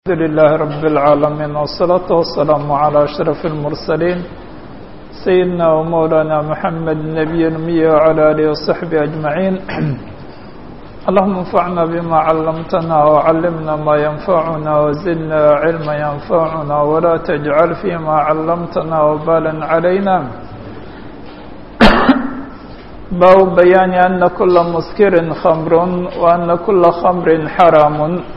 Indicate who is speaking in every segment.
Speaker 1: الحمد لله رب العالمين والصلاة والسلام على أشرف المرسلين سيدنا ومولانا محمد النبي الأمي وعلى آله وصحبه أجمعين اللهم انفعنا بما علمتنا وعلمنا ما ينفعنا وزدنا علما ينفعنا ولا تجعل فيما علمتنا وبالا علينا باب بيان أن كل مسكر خمر وأن كل خمر حرام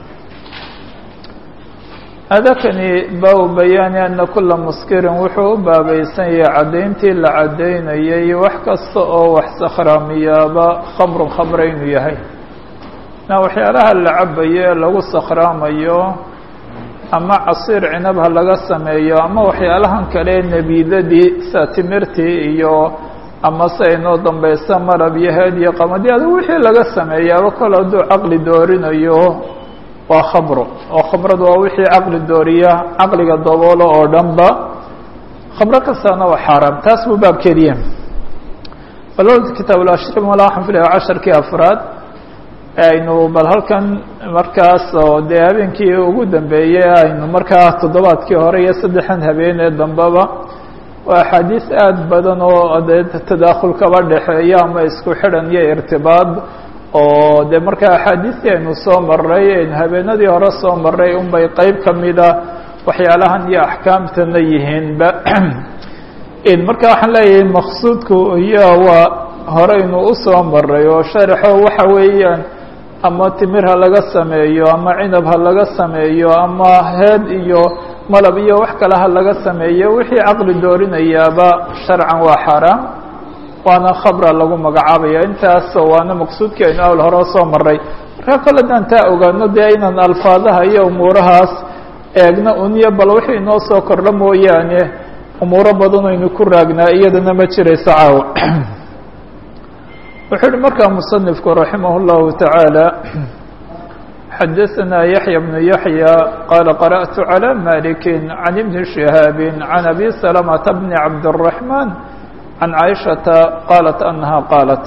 Speaker 1: adakani baabu bayaani ana kula muskirin wuxuu u baabaysan yahay caddayntii la caddaynayay wax kasta oo wax sakhraamiyaaba khamrun khamre inuu yahay na waxyaalaha la cabayo ee lagu sakhraamayo ama casiir cinab ha laga sameeyo ama waxyaalahan kale nebiidadii sida timirtii iyo ama si aynoo dambaysa marab iyo heed iyo qamadi adu wixii laga sameeyaaba kol hadduu caqli doorinayo waa khamro oo khamradu waa wixii caqli dooriya caqliga daboolo oo dhan ba khamro kastaana waa xaaraam taas buu baabkeediya bal kitaab ulashrim wala waxaan filaya casharkii afraad aynu bal halkan markaas oo dee habeenkii ugu dambeeyey aynu markaa toddobaadkii hore iyo saddexan habeen ee dambeba waa axaadiis aada badan oo dee tadaakhul kaba dhexeeya ama isku xidhan iyo irtibaad oo de markaa axaadiistii aynu soo maray aynu habeenadii hore soo maray un bay qeyb kamida waxyaalahan iyo axkaamtana yihiinba marka waxaan leeyahay maqsuudku iyo waa horeynu usoo maray oo sharaxo waxa weeyaan ama timir ha laga sameeyo ama cinab ha laga sameeyo ama heed iyo malab iyo wax kale ha laga sameeyo wixii caqli doorinayaaba sharcan waa xaaraam waana khabra lagu magacaabaya intaas waana maqsuudkii aynu awl hore soo maray markaa kole daan taa ogaano dee inaan alfaadaha iyo umuurahaas eegno uniyo bal wixii inoo soo kordho mooyaane umuuro badan aynu ku raagnaa iyadana ma jirayso caawa wuxuu uhi markaa musanifku raximah اllahu taعaalى xadaثna yaحya bnu yaحya qaala qarأtu عalى maliki can ibni شihaabi can abi salamةa bni cabdالرaحman can caaishata qaalat annaha qaalat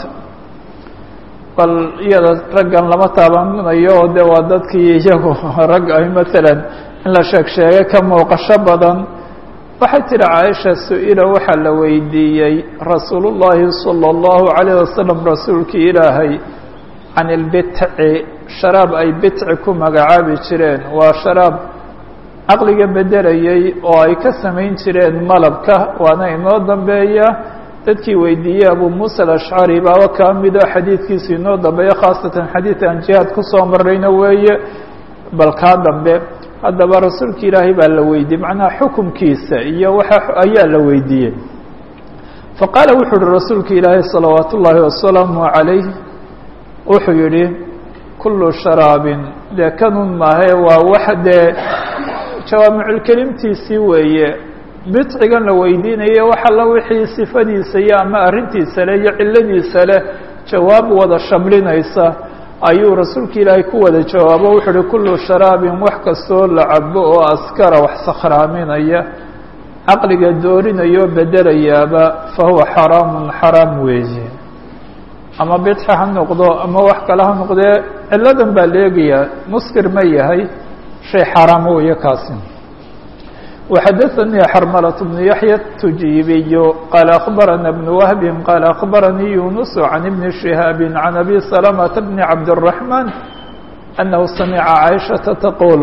Speaker 1: bal iyada raggan lama taabanayo oo de waa dadkii iyagu rag ay maalan in la sheeg sheegay ka muuqasho badan waxay tihi caaisha su-ila waxaa la weydiiyey rasuulu llaahi salى اllahu عalayه wasalam rasuulkii ilaahay can ilbitci sharaab ay bitci ku magacaabi jireen waa sharaab caqliga bedelayay oo ay ka samayn jireen malabka waana inoo dambeeya dadkii weydiiyey abu muusa alashcari baaba kaa mido xadiidkiisu inoo dambeeyo khaasatan xadiid aan jihaad kusoo marayna weeye bal kaa dambe haddaba rasuulka ilaahay baa la weydiiyey macnaha xukumkiisa iyo waxa ayaa la weydiiyey faqaala wuxuu uhi rasuulka ilaahay salawaat ullaahi wasalaamu calayh wuxuu yihi kullu sharaabin dee kanun maahe waa wax dee jawaamiculkelimtiisii weeye bidcigan la weydiinaya wax alla wixii sifadiisa iyo ama arrintiisa leh iyo cilladiisa leh jawaab wada shamlinaysa ayuu rasuulka ilaahay ku wada jawaabo wuxuu uhi kullu sharaabin wax kastoo la cabo oo askara wax sakhraaminaya caqliga doorinayoo bedelayaaba fa huwa xaraamun xaraam weeye ama bidci ha noqdo ama wax kale ha noqdee cilladan baa leegayaa muskir ma yahay shay xaaraam weeye kaasi وxdثnي xرملة بن يحيى التجيبي قال أخبرنا بن وهب قال أخبرني يونس عن ابن شهاب عن أبي سلمة بن عبد الرحمن أنه سمع عائشة تقول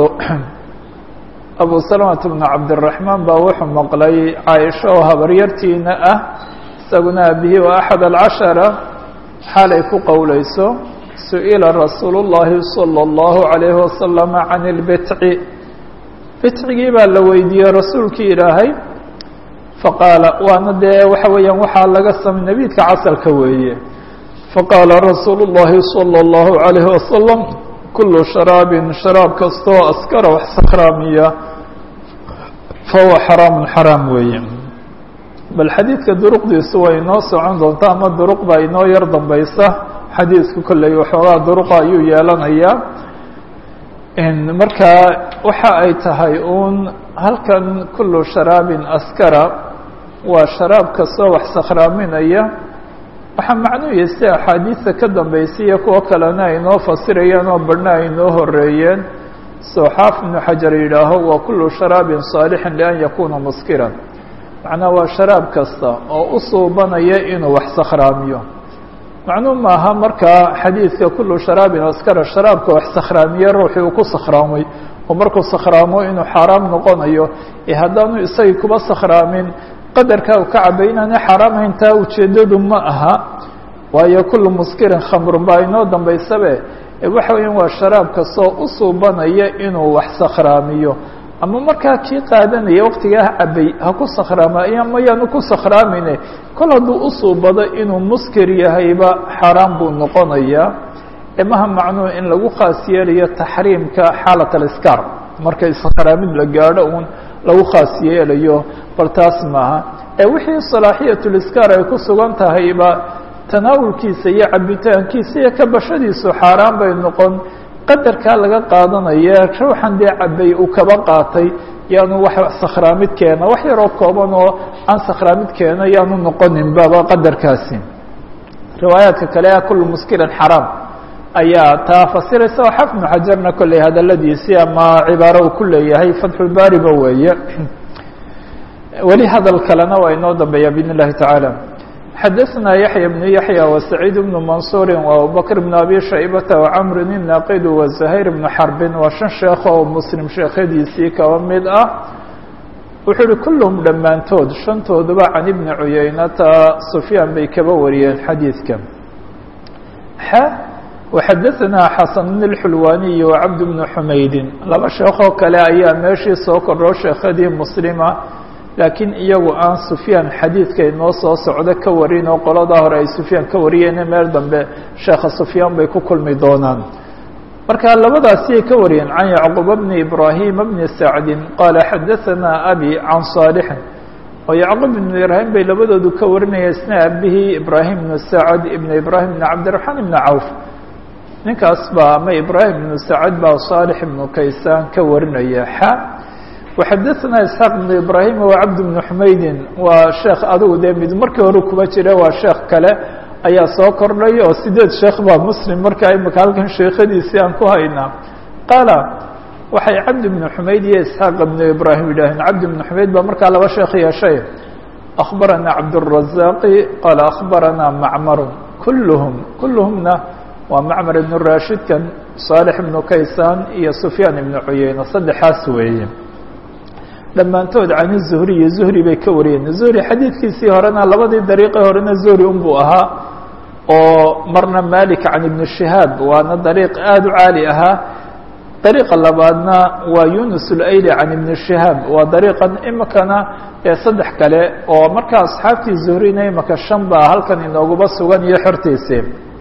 Speaker 1: أبو سلمة بن عبد الرحمن baa wuxuu مqلay cاaشha oo habaryartiina ah isaguna bه وأحد الcaشhرة xalay ku qowleyso سئلa رasuuل اللhi صلى الله عليه وسلم عن البتع bitcigii baa la weydiiyey rasuulkii ilaahay faqaala waana dee waxa weeyaan waxaa laga samay nebiidka casalka weeye faqaala rasuulu llahi salى اllahu عalayhi wasalam kulu sharaabin sharaab kastoo askara wax sakhraamiya fahuwa xaraamun xaraam weeye bal xadiidka duruqdiisu way inoo socon doontaa ama duruq baa inoo yar dambaysa xadiidku kolley waxoogaa duruqa ayuu yeelanayaa markaa waxa ay tahay uun halkan kulu sharaabin askara waa sharaab kastoo wax sakhraaminaya waxaa macnuuya si axaadiista ka dambaysa iyo kuwo kalena ay inoo fasirayaan oo badhna ay inoo horeeyeen soo xaaf ibnu xajar yidhaaho wa kulu sharaabin saalixin lian yakuuna muskiran macnaa waa sharaab kasta oo u suubanaya inuu wax sakhraamiyo macnuu maaha markaa xadiidka kulu sharaabin askara sharaabka wax sakhraamiye ruuxii uu ku sakhraamay oo markuu sakhraamo inuu xaaraam noqonayo ee haddaanu isagii kuba sakhraamin qadarkaa uu ka cabay inaanay xaaraam hayn taa ujeeddadu ma aha waayo kullu muskirin khamrun baa inoo dambaysabe waxa weeyaan waa sharaab kastoo u suubanaya inuu wax sakhraamiyo ama markaa kii qaadanaya waqtigaa cabay ha ku sakhraama ama yaanu ku sakhraamine kol hadduu u suubado inuu muskir yahayba xaaraan buu noqonayaa imaha macnuhu in lagu khaas yeelayo taxriimka xaalat aliskaar marka sakhraamid la gaadho uun lagu khaas yeelayo bal taas maaha ee wixii salaaxiyatuliskaar ay ku sugan tahayba tanaawulkiisa iyo cabitaankiisa iyo kabashadiisu xaaraan bay noqon qadarkaa laga qaadanaya ruuxan dee cabay uu kaba qaatay yaanu wax sakhraamid keena wax yaroo kooban oo aan sakhraamid keena yaanu noqoninbaba qadarkaasi riwaayaadka kale ah kullu muskirin xaraam ayaa taa fasiraysa oo xaf ibnu xajarna kolley hadaladiisii ama cibaaro uu ku leeyahay fatxulbaariba weeye weli hadal kalena waa inoo dambeeya biidn اllahi tacaala xadaثna yaحya بن yaحyى وسacيid بن maنصuuri وabubakr بن abi shaybata وcmr الnaqid وزahayr بن xarbin waa shan sheekh oo muslim sheekhadiisii kaba mid ah wuxuu uhi kulluhum dhammaantood shantooduba can ibni cuyaynata sufyaan bay kaba wariyeen xadiidka x وxadaثna xasan بn الxulwaniy وcabd بن xumaydin laba sheekoo kale ayaa meeshii soo kordho sheekhadii muslima laakiin iyagu aan sufyaan xadiidka inoo soo socdo ka warin oo qoladaa hore ay sufyaan ka wariyeen meel dambe sheekha sufyaan bay ku kulmi doonaan marka labadaasiyay ka wariyeen can yacquba bni ibraahima bni sacdin qaala xadaثanaa abi can saalixin oo yacquub ibnu ibraahim bay labadoodu ka warinaya isna abihii ibraahim ibnu sacd ibn ibraahim ibn cabdiraxmaan ibni cawf ninkaas baa ama ibraahim ibnu sacd baa saalix ibnu kaysaan ka warinaya xa وxadaثna isxaaq بn ibrahim وcabd بn xumaydin waa sheekh adugu dee mid markii hore kuba jira waa sheekh kale ayaa soo kordhay oo sideed sheekh baa muslim markaa imika halkan sheekhadiisii aan ku haynaa qaala waxay cabd بn xumayd iyo isxaaq بn ibrahim yidhaaheen cabd بn xumayd baa markaa laba sheekh yeeshay أخbarana cabdالرaزاqi qaala أخbarana macmar kulhm kulhmna waa macmar ibn rashidkan صaalح ibnu kaysaan iyo sufyaan ibnu cuyeyne saddexaas weeye dhammaantood can zuhriyi zuhri bay ka wariyeen zuhri xadiidkiisii horena labadii dariiqii horena zuhri unbuu ahaa oo marna malik can ibni shihaab waana dariiq aada u caali ahaa dariiqa labaadna waa yunus ulayli can ibni shihaab waa dariiqan imikana ee saddex kale oo marka asxaabtii zuhrina imika shan baa halkan inooguba sugan iyo xortiisii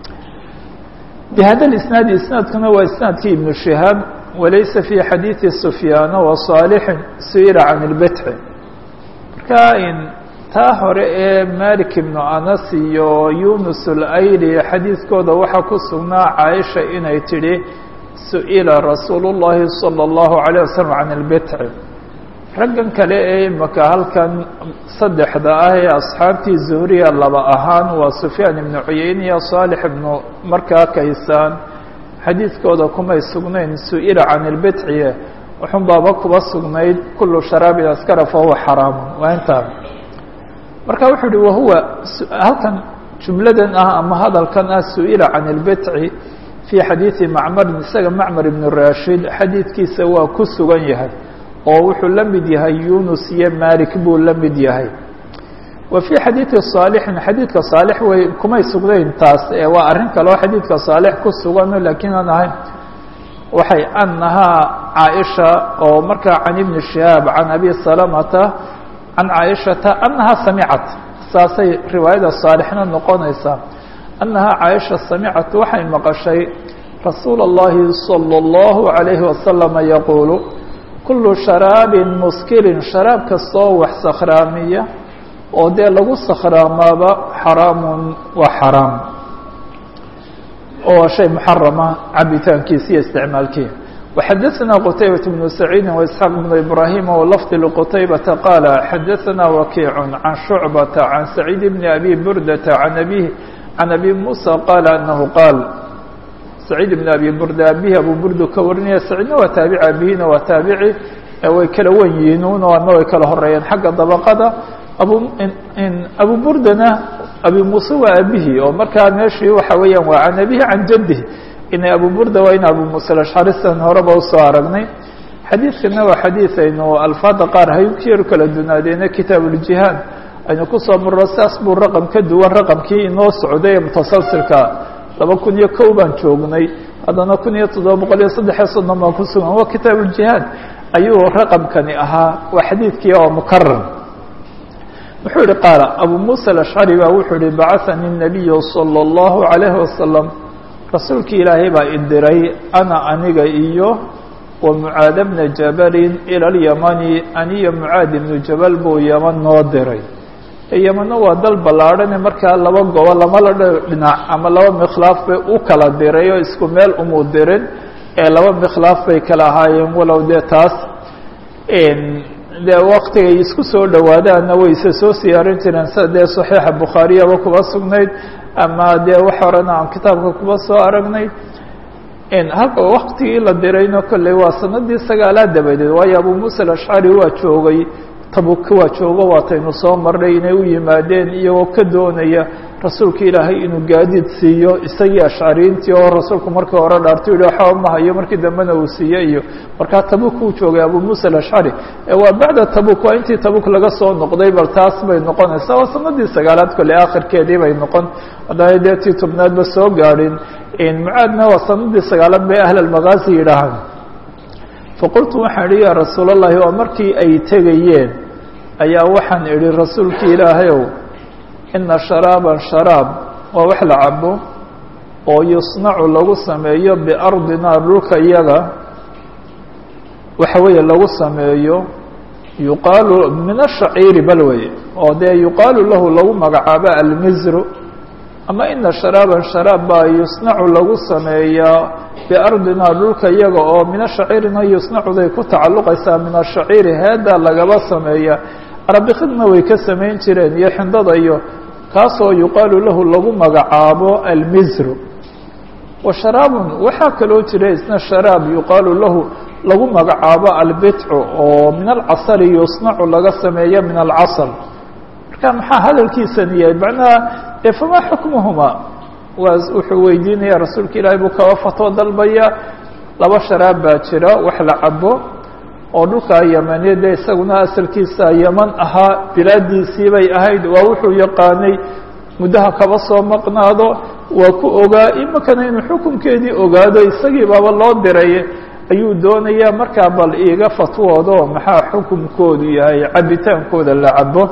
Speaker 1: bihada isnaadi isnaadkuna waa isnaadkii ibnu shihaab walaysa fi xadiidi sufyaana wa saalixin su'ila can ilbitxi marka taa hore ee malik ibnu anas iyo yunus ulayli xadiidkooda waxaa ku sugnaa caaisha inay tidhi su'ila rasuulu llahi salى اllahu عalيه wasalam can ilbitxi raggan kale ee imika halkan saddexda ah ee asxaabtii zuhriya laba ahaan waa sufyaan ibnu cuyeyne iyo saalix ibnu markaa kaysaan xadiidkooda kumay sugnayn su-ila can ilbitxiye wuxun baaba kuba sugnayd kulu sharaabin askara fahuwa xaraamu waa intaa marka wuxuu uhi wahuwa halkan jumladan ah ama hadalkan ah su-ila can ilbitci fii xadiidi macmarin isaga macmar ibnu rashid xadiidkiisa waa ku sugan yahay oo wuxuu la mid yahay yunus iyo malik buu la mid yahay wa fii xadiidi saalixin xadiidka saalix way kumay sugnayn taas ee waa arrin kaleo xadiidka saalix ku sugano laakiin aan ahayn waxay anahaa caaisha oo markaa can ibni shihaab can abi salamata can caaishata anahaa samicat saasay riwaayada saalixna noqonaysaa annahaa caaisha samicat waxay maqashay rasuula اllahi salى اllahu عalayhi wasalama yaquulu kulu sharaabin muskirin sharaab kastoo wax sakhraamiya oo dee lagu sakhraamaaba xaraamun waa xaraam oo shay muxarama cabitaankiisa iyo isticmaalkii وxadaثna qtaybaة بن سacيidi وإسحاaq بن إbrahim wlfظ لqtaybةa qاala xadaثna wakiic can شhucbaةa can سacيid بn abi burdaةa an abيه can abi muسى qaala anahu qaal saciid ibn abi burda abihi abu burdu ka warinaya saciidna waa taabici abihina waa taabici way kala wen yihiin un adna way kala horeeyeen xagga dabaqada abu abu burdana abi muuse waa abihi oo markaa meeshii waxa weeyaan waa can abihi can jadihi ina abu burda waa in abu muuse ashcarisan horeba usoo aragnay xadiidkana waa xadiid aynu alfaada qaar hayukiyaru kala dunaadeena kitaab uljihaad aynu kusoo marro saas buu raqam ka duwan raqamkii inoo socday ee mutasalsilka laba kun iyo kow baan joognay haddana kun iyo toddoba boqol iyo saddexiyo soddon baan ku sugan waa kitaab uljihaad ayuu raqamkani ahaa waa xadiidkii oo mukarar wuxuu yihi qaala abu muusa alashcari baa wuxuu yihi bacahanii الnabiyu salى اllahu عalayhi wasalam rasuulkii ilaahay baa idiray ana aniga iyo wa mucaad bna jabalin ila اlyamani aniyo mucaad ibnu jabal buu yaman noo diray yamanna waa dal ballaadhane markaa laba gobo lama la dhinac ama laba mikhlaaf bay u kala diray oo isku meel umuu dirin ee laba mikhlaaf bay kala ahaayeen walow dee taas dee waktigay isku soo dhowaadaanna wayse soo siyaarin jireen sida dee saxiixa bukhaariyaba kuba sugnayd ama dee wax horena aan kitaabka kuba soo aragnay halka waktigii la dirayno kolley waa sanadii sagaalaad dabadeed waayo abu muusa alashcari waa joogay tabuk waa joogo waataynu soo marnay inay u yimaadeen iyagoo ka doonaya rasuulka ilaahay inuu gaadiid siiyo isagii ashcariintii oo rasuulku markii hore dhaartay yihi waxba ma hayo markii dambena uu siiye iyo markaa tabuk uu joogay abu muusa alashcari waa bacda tabuk waa intii tabuk laga soo noqday bal taas bay noqonaysaa waa sanadii sagaalaad kolley akhirkeedii bay noqon haddana dee tii tobnaadba soo gaadhin mucaadna waa sanadii sagaalaad bay ahl almakaasi yidhaahaan faqultu waxaan idhi yaa rasuul allahi waa markii ay tegayeen ayaa waxaan idhi rasuulki ilaahayow ina sharaaban sharaab waa wax la cabo oo yusnacu lagu sameeyo biardina dhulka iyaga waxa weeye lagu sameeyo yuqaalu min ashaciiri bal weye oo dee yuqaalu lahu lagu magacaabo almizru ama ina sharaaban sharaab baa yusnacu lagu sameeyaa biardina dhulka iyaga oo min ashaciirina yusnacuday ku tacalluqaysaa min ashaciiri heedaa lagaba sameeya arabikidna way ka samayn jireen iyo xindada iyo kaasoo yuqaalu lahu lagu magacaabo almizru wa sharaabun waxaa kaloo jira isna sharaab yuqaalu lahu lagu magacaabo albitcu oo min alcasali yusnacu laga sameeya min alcasal marka maxaa hadalkiisani yahay macnaha ee famaa xukmuhuma waa wuxuu weydiinaya rasuulka ilaahay buu kaba fatwo dalbaya laba sharaab baa jira wax la cabo oo dhulka yamaneed ee isaguna asalkiisa yaman ahaa bilaadiisii bay ahayd waa wuxuu yaqaanay muddaha kaba soo maqnaado waa ku ogaa imakana inuu xukunkeedii ogaado isagii baaba loo diray ayuu doonayaa markaa bal iiga fatwoodo maxaa xukunkoodu yahay cabitaankooda la cabo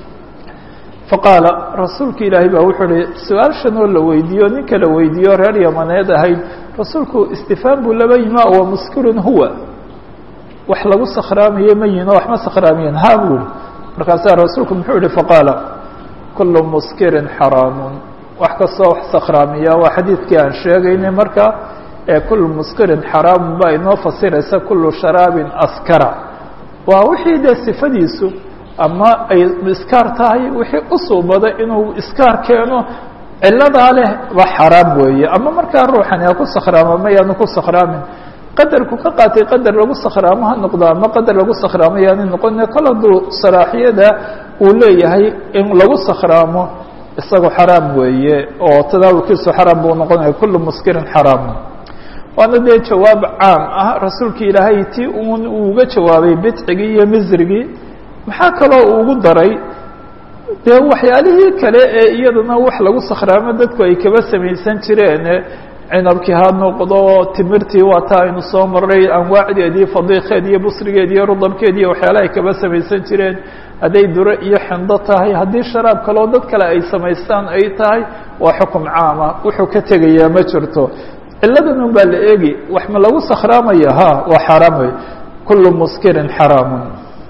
Speaker 1: faqaala rasuulka ilaahay baa wuxuu uhi su-aashan oo la weydiiyo ninka la weydiiyo reer yamaneed ahayd rasuulku istifaam buu laba yima wa muskirun huwa wax lagu sakhraamaye ma yihin oo waxma sakhraamayen ha buu yihi markaasaa rasuulku muxuu yihi faqaala kulu muskirin xaraamun wax kastoo wax sakhraamiya waa xadiidkii aan sheegaynay marka ee kulu muskirin xaraamun baa inoo fasiraysa kulu sharaabin askara waa wixii dee sifadiisu ama ay iskaar tahay wixii u suubada inuu iskaar keeno ciladaa leh waa xaraam weeye ama markaa ruuxani ha ku sakhraamo mayaanu ku sakhraamin qadarku ka qaatay qadar lagu sakhraamo ha noqdo ama qadar lagu sakhraamo yaani noqone kol hadduu salaaxiyada uu leeyahay in lagu sakhraamo isagoo xaraam weeye oo tadaawulkiisu xaraam buu noqonaya kullu muskirin xaraamu waana dee jawaab caam ah rasuulka ilaahay ti un uu uga jawaabay bidcigii iyo misrigii maxaa kaloo ugu daray dee waxyaalihii kale ee iyadana wax lagu sakhraamo dadku ay kaba samaysan jireen cinabkii ha noqdo timirtii waa taa aynu soo maray anwaacdeedii fadiikeed iyo busrigeed iyo rudabkeed iyo waxyaalaha ay kaba samaysan jireen hadday dure iyo xindo tahay haddii sharaab kaloo dad kale ay samaystaan ay tahay waa xukum caama wuxuu ka tegayaa ma jirto ciladan un baa la eegi wax ma lagu sakhraamaya ha waa xaaraam wey kulu muskirin xaraamun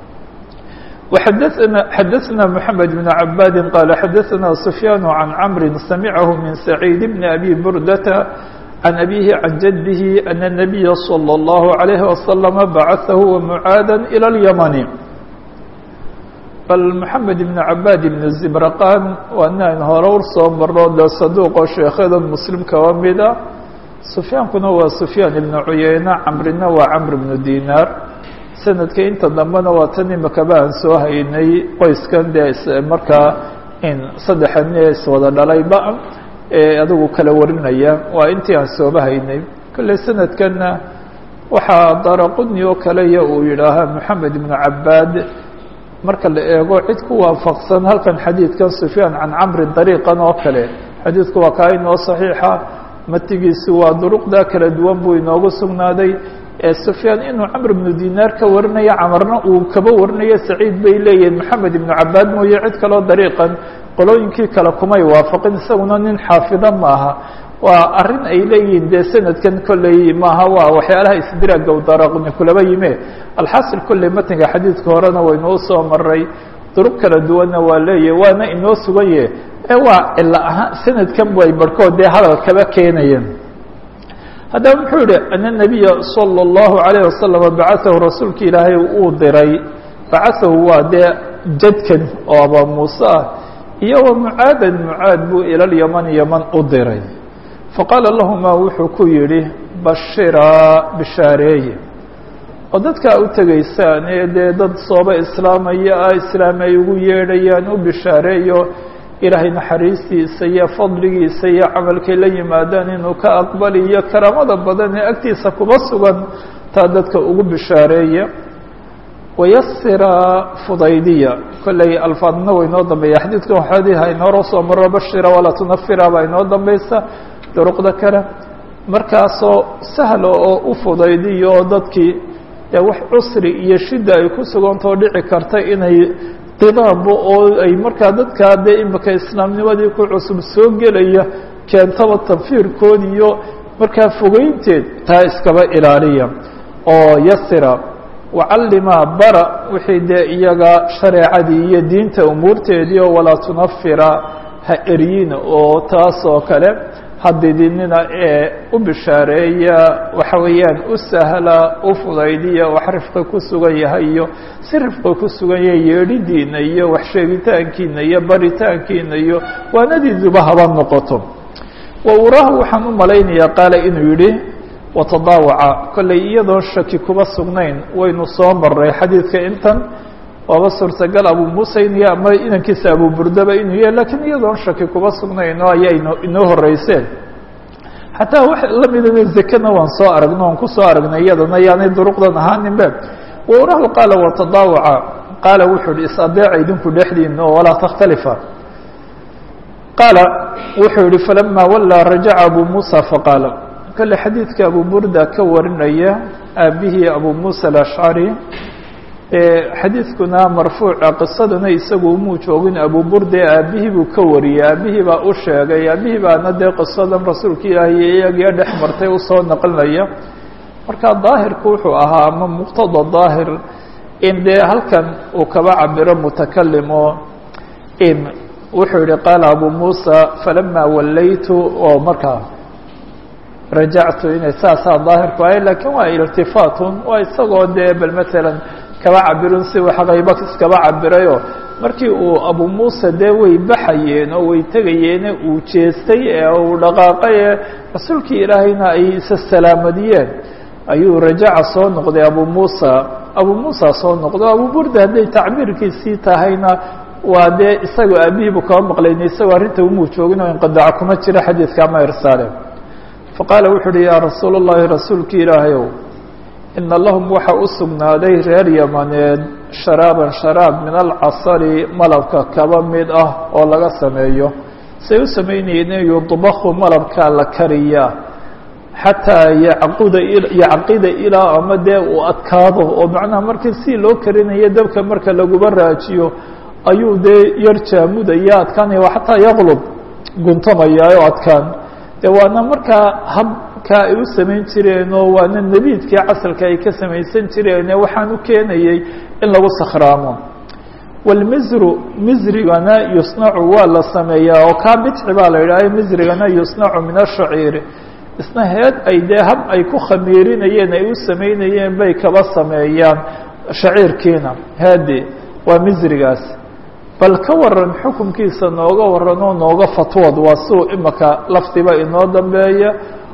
Speaker 1: وxadثna xadaثna mحamed بن عabاdi qال xadaثna سfyاn عan cمr samعah min سacيid بn أbي burdةa عan أbيه عan jadه أن النبy صلى الله عليه وسلم baعaثah ومعاadا إلى اليمن bal mحamed بن عabاd بن زibrqاn waa nin ayn hore ur soo maro de صaduqo sheekhyada mslim kaba mida sufyaankuna waa sufyaan ibnu cuyeyne camrina waa camr ibnu dinaar sanadka inta dambena waa tan imakaba aan soo haynay qoyskan dee markaa in saddexa nin ee iswada dhalayba ee adigu kala warinaya waa intii aan sooba haynay kolley sanadkanna waxaa daraqudni oo kaleya uu yidhaahaa moxamed ibnu cabaad marka la eego cid ku waafaqsan halkan xadiidkan sufyaan can camrin dariiqan oo kale xadiidku waa kaa inoo saxiixa matigiisu waa duruqda kala duwan buu inoogu sugnaaday ee sufyaan inuu camr ibnu dinaar ka warinayo camarna uu kaba warinayo saciid bay leeyihiin moxamed ibnu cabaad mooye cid kaloo dariiqan qolooyinkii kale kumay waafaqin isaguna nin xaafida maaha waa arrin ay leeyihiin dee sanadkan kolley maaha waa waxyaalaha isdiraaga u daraqni kulaba yime alxaasil kolley matniga xadiidka horena waynoo soo maray duruq kala duwanna waa leeyahy waana inoo sugaye ee waa cilo ahaan sanadkan way barhkood dee hadal kaba keenayeen haddaba muxuu yihi ana nabiya salى اllahu alayه wasalam bacaahu rasuulka ilaahay uu diray bacaahu waa dee jadkan oo aba muuse ah iyo wa mucaadan mucaad buu ila lyaman yaman u diray faqaala lahuma wuxuu ku yidhi bashiraa bishaareeye oo dadkaa u tegaysaan ee dee dad sooba islaamaya ah islaam ay ugu yeedhayaan u bishaareeyo ilaahay naxariistiisa iyo fadligiisa iyo camalkay la yimaadaan inuu ka aqbali iyo karaamada badan ee agtiisa kuma sugan taa dadka ugu bishaareeya wayasira fudaydiya kolley alfaadna way inoo dambeeya xadiidkan waxaadiha inooro soo maro bashira walaa tunafira baa inoo dambaysa duruqda kale markaasoo sahla oo u fudaydiyo oo dadkii dee wax cusri iyo shida ay ku sugantao dhici karta inay qidaanba oo ay markaa dadkaa dee imika islaamnimadii ku cusub soo gelaya keentaba tanfiirkood iyo markaa fogeynteed taa iskaba ilaaliya oo yasira wacallima bara wixii dee iyaga shareecadii iyo diinta umuurteedii oo walaa tunafira ha eryina oo taas oo kale hadidinina ee u bishaareeya waxa weeyaan u sahla u fudaydiya wax rifqi ku sugan yahay iyo si rifqi ku sugan yahay yeedhidiina iyo wax sheegitaankiina iyo baritaankiina iyo waanadiiduba haba noqoto wa uraahu waxaan u malaynayaa qaala inuu yidhi watadaawaca kolley iyadoon shaki kuma sugnayn waynu soo maray xadiidka intan waaba suurtagal abu muuse inuu yahy ama inankiisa abu burdaba inuu yahay lakiin iyadoon shaki kuma sugnayn oo ayaa ino inoo horeyseen xataa wax lamidaba zekena waan soo aragno waan kusoo aragnay iyadana yaanay duruqdan ahaaninbe waurahu qaala watadaawaca qaala wuxuu hi is-adeeca idinku dhexdiina oo walaa takhtalifa qaala wuxuu yihi falama wallaa rajaca abu muusa faqaala kale xadiidka abu burda ka warinaya aabihii abu muusa alashcari xadiidkuna marfuuca qisadana isagu umuu joogin abu burde aabihii buu ka wariyey aabihii baa u sheegay aabihii baana dee qisadan rasuulka ilaahi iyagiyo dhex martay usoo naqlinaya marka daahirku wuxuu ahaa ama muqtada daahir in dee halkan uu kaba cabiro mutakalim oo in wuxuu yihi qaala abu muusa falama wallaytu oo markaa rajactu inay saasaa daahirku ahay lakiin waa iltifaatun waa isagoo dee bal matalan kaba cabirun si wax qayba iskaba cabirayoo markii uu abu muuse dee way baxayeen oo way tegayeene uu jeestay ee uu dhaqaaqay ee rasuulkii ilaahayna ay isa salaamadiyeen ayuu rajaca soo noqday abu muusa abu muusa soo noqdo abu burda hadday tacbiirkiisii tahayna waa dee isagoo aabihiibu kaba maqlayna isagoo arrinta umuu joogin oo inqadaca kuma jira xadiidka ama irsaale faqaala wuxu uhi yaa rasuul اllahi rasuulki ilaahayow ina lahum waxa u sugnaaday reer yamaneed sharaaban sharaab min alcasari malabka kaba mid ah oo laga sameeyo say u samaynayeen in yudbaku malabkaa la kariyaa xataa yacquda yacqida ilaa ama dee uu adkaado oo macnaha markii si loo karinayo dabka marka laguba raajiyo ayuu dee yar jaamudaya adkaanaya xataa yaqlub guntamaya oo adkaan de waana markaa habka ay u samayn jireen oo waana nebiidkii casalka ay ka samaysan jireene waxaan u keenayey in lagu sakhraamo walmizru mizrigana yusnacu waa la sameeyaa oo kaa bidci baa la yidhaha mizrigana yusnacu min ashaciiri isna heed ay dee hab ay ku khamiirinayeen ay u samaynayeen bay kaba sameeyaan shaciirkiina heedi waa mizrigaas bal ka waran xukunkiisa nooga waran oo nooga fatwood waa siuu imaka lafdiba inoo dambeeya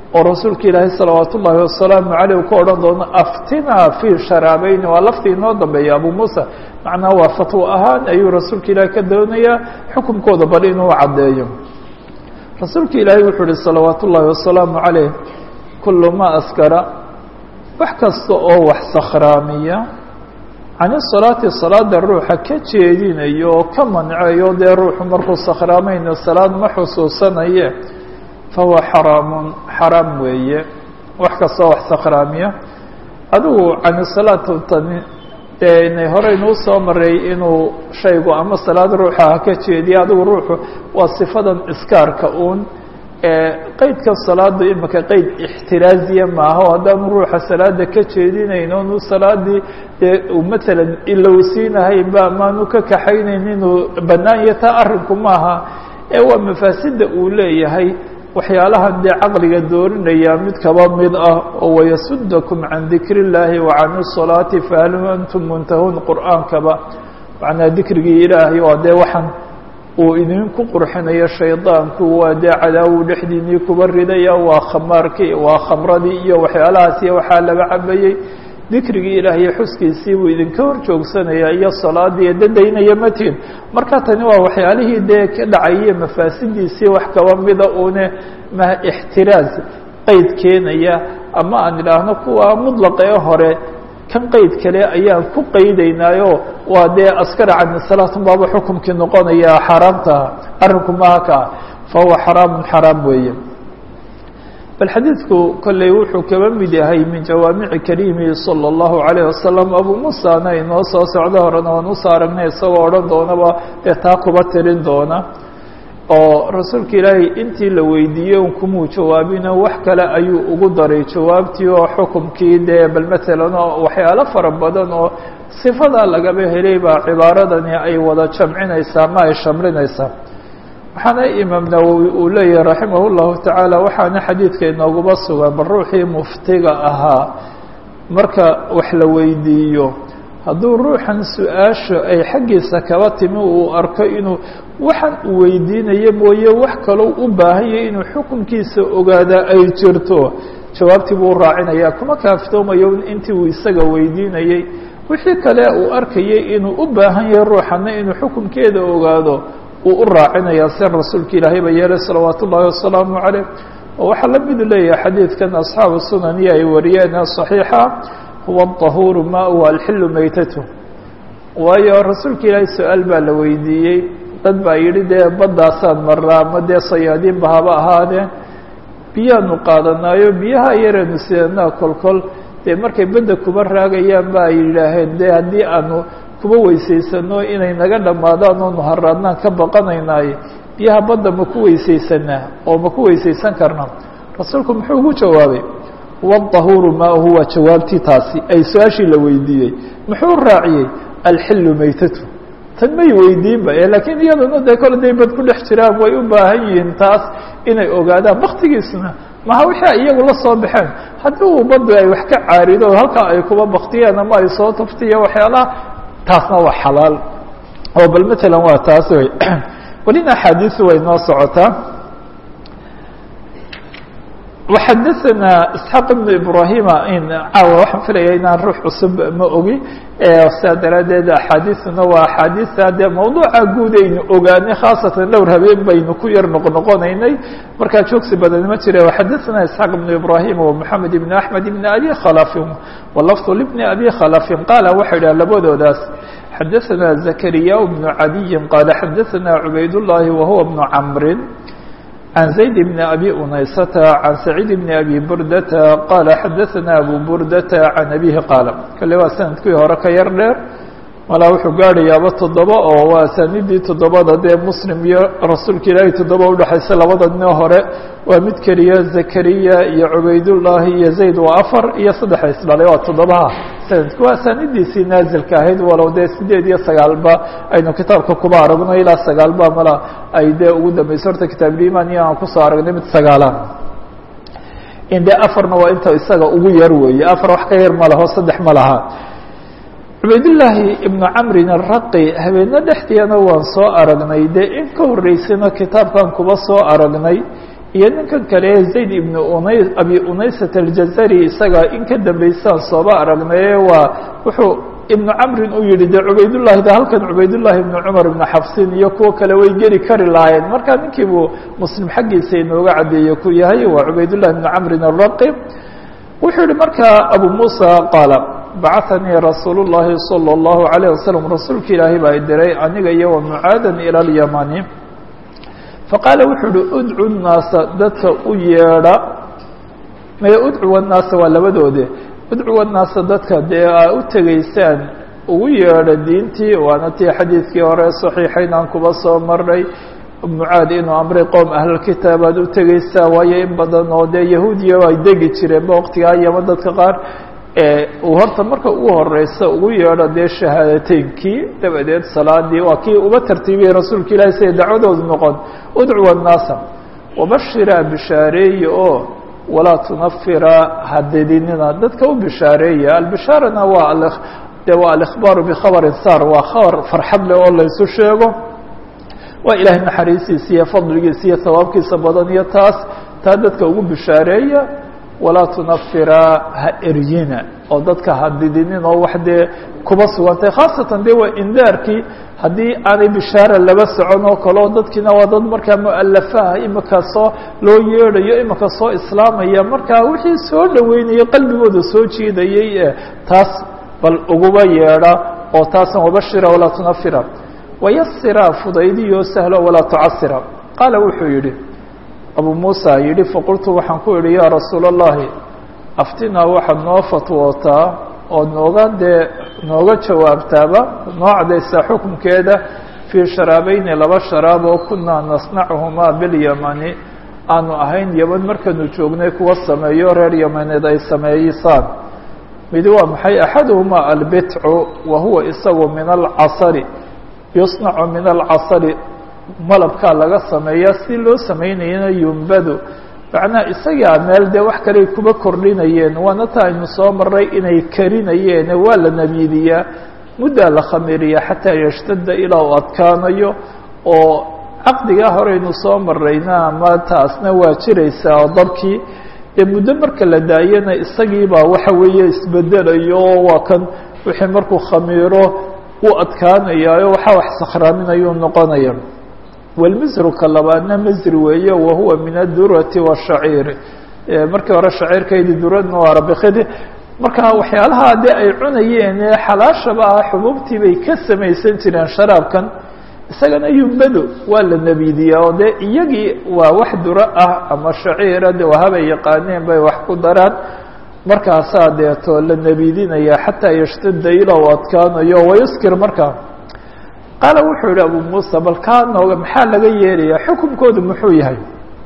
Speaker 1: oo rasuulka ilaahay salawaat ullaahi wasalaamu caleyh ku odhan doono aftinaa fii sharaabayni waa laftii inoo dambeeya abu muusa macnaha waa fatwo ahaan ayuu rasuulka ilaahay ka doonayaa xukunkooda bal inuu caddeeyo rasuulka ilaahay wuxuu uhi salawaat ullaahi wasalaamu caleyh kullu ma askara wax kasta oo wax sakhraamiya cani salaati salaada ruuxa ka jeedinayo oo ka mancayo dee ruuxu markuu sakhraamayna salaad ma xusuusanaye fahuwa xaraamun xaraam weeye wax kastoo wax sakhraamiya adigu cani salaat tani dee inay horeynuu soo maray inuu shaygu ama salaad ruuxa ha ka jeediya adigu ruuxu waa sifadan iskaarka uun qeydka salaada imika qeyd ixtiraaziya maaha o haddaanu ruuxa salaada ka jeedinayn onu salaadii dee matalan ilowsiinahaynba amaanu ka kaxaynayn inuu bannaan iyo taa arrinku maaha ee waa mafaasida uu leeyahay waxyaalahan dee caqliga doorinaya mid kaba mid ah oo wayasudakum can dikri اllaahi wa can الsalaati fahal antum muntahuun qur'aankaba macnaa dikrigii ilaahay waa dee waxaan uu idinku qurxinayo shaydaanku waa dee cadaawu dhexdiinii kuba ridaya waa khamaarkii waa khamradii iyo waxyaalahaas iyo waxaa laga cabayey dikrigii ilaah iyo xuskiisii buu idinka hor joogsanaya iyo salaadii dadaynaya matiin marka tani waa waxyaalihii dee ka dhacayay mafaasidiisii wax kaba mida une ma ixtiraaz qeyd keenaya ama aan idhaahno kuwa mudlaqa ee hore kan qeyd kale ayaan ku qeydaynaayo waa dee askara cani salaatun baaba xukumkii noqonaya xaaraamta arrinku maha kaa fahuwa xaraamun xaraam weeye bal xadiidku kolley wuxuu kaba mid yahay min jawaamici kariimi salى اllahu عalayه wasalam abu muusana inoo soo socdo horena waan usoo aragnay isagoo odhan doonaba dee taa kuba tirin doona oo rasuulka ilaahay intii la weydiiyey un kumuu jawaabino wax kale ayuu ugu daray jawaabtii oo xukumkii dee bal matalan oo waxyaalo fara badan oo sifadaa lagaba helay baa cibaaradani ay wada jamcinaysaa ma ay shamlinaysaa waxaana imaam nawowi uu leeyahay raximah اllahu tacaala waxaana xadiidka inooguma sugan bal ruuxii muftiga ahaa marka wax la weydiiyo hadduu ruuxan su-aasha ay xaggiisa kaba timi uu arko inuu waxaan uu weydiinayo mooye wax kalou u baahan yahay inuu xukunkiisa ogaadaa ay jirto jawaabtii buu raacinaya kuma kaaftoomayo intii uu isaga weydiinayey wixii kale uu arkayay inuu u baahan yahay ruuxana inuu xukunkeeda ogaado uu u raacinaya si rasuulka ilaahay ba yeelay salawaat ullaahi wasalaamu caleyh oo waxaa la midu leeyahay xadiidkan asxaabu sunaniya ay wariyeen صaxiixa huwa aلطahuuru maauhu alxilu maytatu waayo rasuulka ilaahay su-aal baa la weydiiyey dad baa yidhi dee baddaasaan maraa ama dee sayaadiinba haba ahaadeen biyaanu qaadanaayo biyaha yareenu sidanaa kolkol dee markay bedda kuba raagayaan ba ay yidhaaheen de haddii aanu kuba weysaysano inay naga dhammaadaan oo nuharaadnaan ka baqanaynaaye biyaha badda ma ku weysaysanaa oo ma ku weysaysan karna rasuulku muxuu ugu jawaabay huwa aلطahuuru maahu waa jawaabtii taasi ay su-aashii la weydiiyey muxuu raaciyey alxilu maytatu tan may weydiinba lakiin iyaduna dee kole day bad ku dhex jiraan way u baahan yihiin taas inay ogaadaan baktigiisuna maha wixii ay iyagu la soo baxeen haddii uu baddu ay wax ka caarido halkaa ay kuba baktiyeen ama ay soo tuftiyo waxyaalaha taasna waa xalaal oo bal matalan waa taas wey welina axaadiisu way noo socotaa وxadaثna isxaaq ibn ibrahima caawa waxaan filaya inaan ruux cusub ma ogi saa daraadeed axaadiisuna waa axaadiisa dee mawduuca guud aynu ogaanay khaasatan dhowr habeen baynu ku yar noqnoqonaynay markaa joogsi badan ma jire xadaثna isxaaq ibn ibrahim ومحamed ibn axmed ibn abi khalafin wlafظ lbni abi khalafin qaala waxay dhaha labadoodaas xadaثna zakariya bn cadiyi qaala xadaثna cubayd الlahi wahuwa bn camri عن زيد بن أبي أنيسة عن سعيد بن أبي بردة قال xdثنا أبو بردة عن أبيه قال kale waa سندkii hore ka yar dheer malaa wuxuu gaadhayaaba toddoba oo waa asaanidii toddobada dee muslim iyo rasuulka ilaahay toddoba udhexaysa labada dino hore waa mid keliya zakariya iyo cubaydullaahi iyo zayd waa afar iyo saddexa isdhalay waa toddobaha sanadku waa asaanidiisii naazilka ahayd walow dee sideed iyo sagaalba aynu kitaabka kuba aragno ilaa sagaalba mala ay dee ugu dambeyso horta kitaabulimaan iyo aan kusoo aragnay mid sagaalaan inde afarna waa inta isaga ugu yar weeye afar wax ka yar ma laho saddex ma laha cubaydillaahi ibnu camrin araqi habeeno dhexdeena waan soo aragnay dee in ka horreysayna kitaabkan kuba soo aragnay iyo ninkan kale zayd ibnu unay abi unaysat aljazari isaga in ka dambaysaan sooba aragnaye waa wuxuu ibnu camrin uu yihi de cubaydullahi de halkan cubaydullahi ibnu cumar ibnu xafsin iyo kuwo kale way geli kari lahaayeen marka ninkii buu muslim xaggiisa inooga caddeeye ku yahay waa cubaydullahi ibnu camrin araqi wuxuu yihi markaa abu muusa qaala bacahanii rasuul llahi salى اllahu alayه wasalam rasuulka ilaahay baa diray aniga iyo wa mucaadan ila اlyamani faqaala wuxuu uhi udcu nnaasa dadka u yeedha maya udcuwa nnaasa waa labadoode udcuwa nnaasa dadka dee aa u tegaysaan ugu yeedha diintii waana tii xadiidkii hore saxiixayn aan kuba soo marnay mucaad inuu amray qoom ahlulkitaab aad u tegeysaa waayo in badan oo dee yahuudiya ay degi jireenba waqtigaa yama dadka qaar uu horta marka ugu horeysa ugu yeedho dee shahaadateynkii dabadeed salaadii waa kii uba tartiibiyey rasuulka ilahi siday dacwadoodu noqon udcuwa annaasa wabashira bishaareeye oo walaa tunafira hadedinina dadka u bishaareeya albishaarana waa de waa alikhbaaru bikhabarin saar waa khabar farxad leh oo laysu sheego waa ilaahay naxariistiisa iyo fadligiisa iyo hawaabkiisa badan iyo taas taa dadka ugu bishaareeya walaa tunafira ha eryina oo dadka ha didinin oo wax dee kuba sugantay khaasatan dee waa indaarkii haddii aanay bishaara laba socon oo kale oo dadkiina waa dad markaa mualafaha imika soo loo yeedhayo imika soo islaamaya markaa wixii soo dhaweynayay qalbigooda soo jiidayay e taas bal uguba yeedha oo taasan wabashira walaa tunafira wayasira fudaydiyo sahlo walaa tucasira qaala wuxuu yihi abu muusa yihi faqultu waxaan ku idhi yaa rasuula اllahi aftinaa waxaad noo fatwootaa oo nooga dee nooga jawaabtaaba noo cadaysaa xukunkeeda fii sharaabeyni laba sharaab oo kunaa nasnachumaa bilyamani aanu ahayn yaman markaanu joognay kuwa sameeyo reer yamaneed ay sameeysaan midi waa maxay axaduhumaa albitcu wa huwa isagu min alcasari yusnacu min alcasari malabkaa laga sameeya si loo samaynayana yumbadu macnaha isagaa meel dee wax kaley kuba kordhinayeen waana ta aynu soo maray inay karinayeen waa la nabiidiyaa muddaa la khamiriya xataa yashtada ilaa uu adkaanayo oo caqdigaa horeynu soo marayna ama taasna waa jiraysaa oo dabkii dee muddo marka la daayana isagiibaa waxa weeye isbedelayo oo waa kan wixii markuu khamiiro u adkaanayaayo waxaa wax sakhraaminayuu noqonaya walmisruka labaadna masri weeye wahuwa min adurati washaciiri markii hore shaciirkaydi duradna waa rabikidi marka waxyaalaha dee ay cunayeen ee xalaashaba ah xububtii bay ka samaysan jireen sharaabkan isagana yumbado waa la nabiidiyaa oo dee iyagii waa wax duro ah ama shaciira de wahabay yaqaaneen bay wax ku daraan markaasaa deeto la nabiidinaya xataa yashtada ilaa u adkaanayo wayuskir markaa qaala wuxuu yihi abu muusa bal kaa nooga maxaa laga yeelayaa xukunkoodu muxuu yahay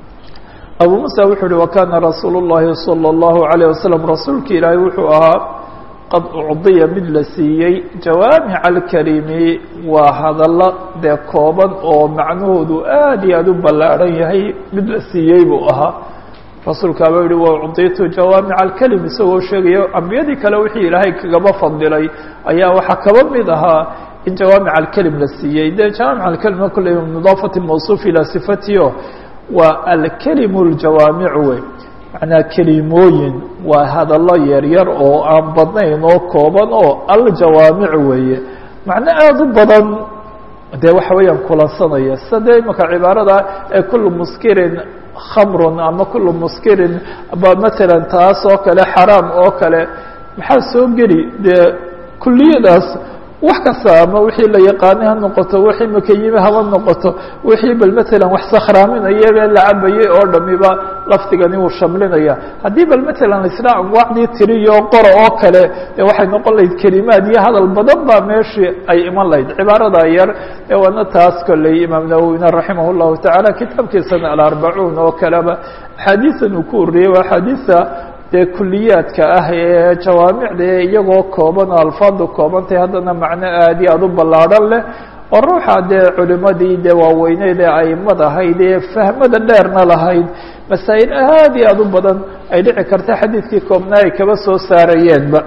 Speaker 1: abu muusa wuxuu yihi wakana rasuul الlahi salى الlahu عalيه wasalam rasuulki ilaahay wuxuu ahaa qad ucdiya mid la siiyey jawaamic alkalimi waa hadallo dee kooban oo macnahoodu aad iyo aad u ballaadhan yahay mid la siiyey buu ahaa rasuulkaaba yihi wa ucditu jawaamic alkelim isagoo sheegaya ambiyadii kale wixii ilaahay kagaba fadilay ayaa waxaa kaba mid ahaa in jawaamic alkelim la siiyey de jawaamic alkelimna kulley mudaafati mawsuuf ilaa sifatio waa alkelimu ljawaamicu wey macnaa kelimooyin waa hadallo yaryar oo aan badnayn oo kooban oo aljawaamic weeye macno aada u badan dee waxa weeyaan kulansanaya sida dee imaka cibaarada ee kulu muskirin khamrun ama kulu muskirin ba matalan taas oo kale xaraam oo kale maxaa soo geli dee kuliyadaas wax kasta ama wixii la yaqaanay ha noqoto wixii makayime haba noqoto wixii bal matalan wax sakhraaminaya la cabayay oo dhamiba lafdigani wuu shamlinaya haddii bal matalan isla anwaacdii tiriyo qora oo kale dee waxay noqon lahayd kelimaad iyo hadal badan baa meeshii ay iman lahayd cibaarada yar ee waana taas kolley imaam nawowina raximah llahu tacaala kitaabkiisana alarbacuun oo kaleba axaadiisan uu ku uriyey waa axaadiisa dee kuliyaadka ah ee jawaamicda ee iyagoo kooban oo alfaadu koobantay haddana macno aad iyo aad u ballaadhan leh oo ruuxa dee culimadii dee waaweyneyd ee aimad ahayd ee fahmada dheerna lahayd masaa'il aad iyo aad u badan ay dhici karta xadiidkii koobnaa ay kaba soo saarayeenba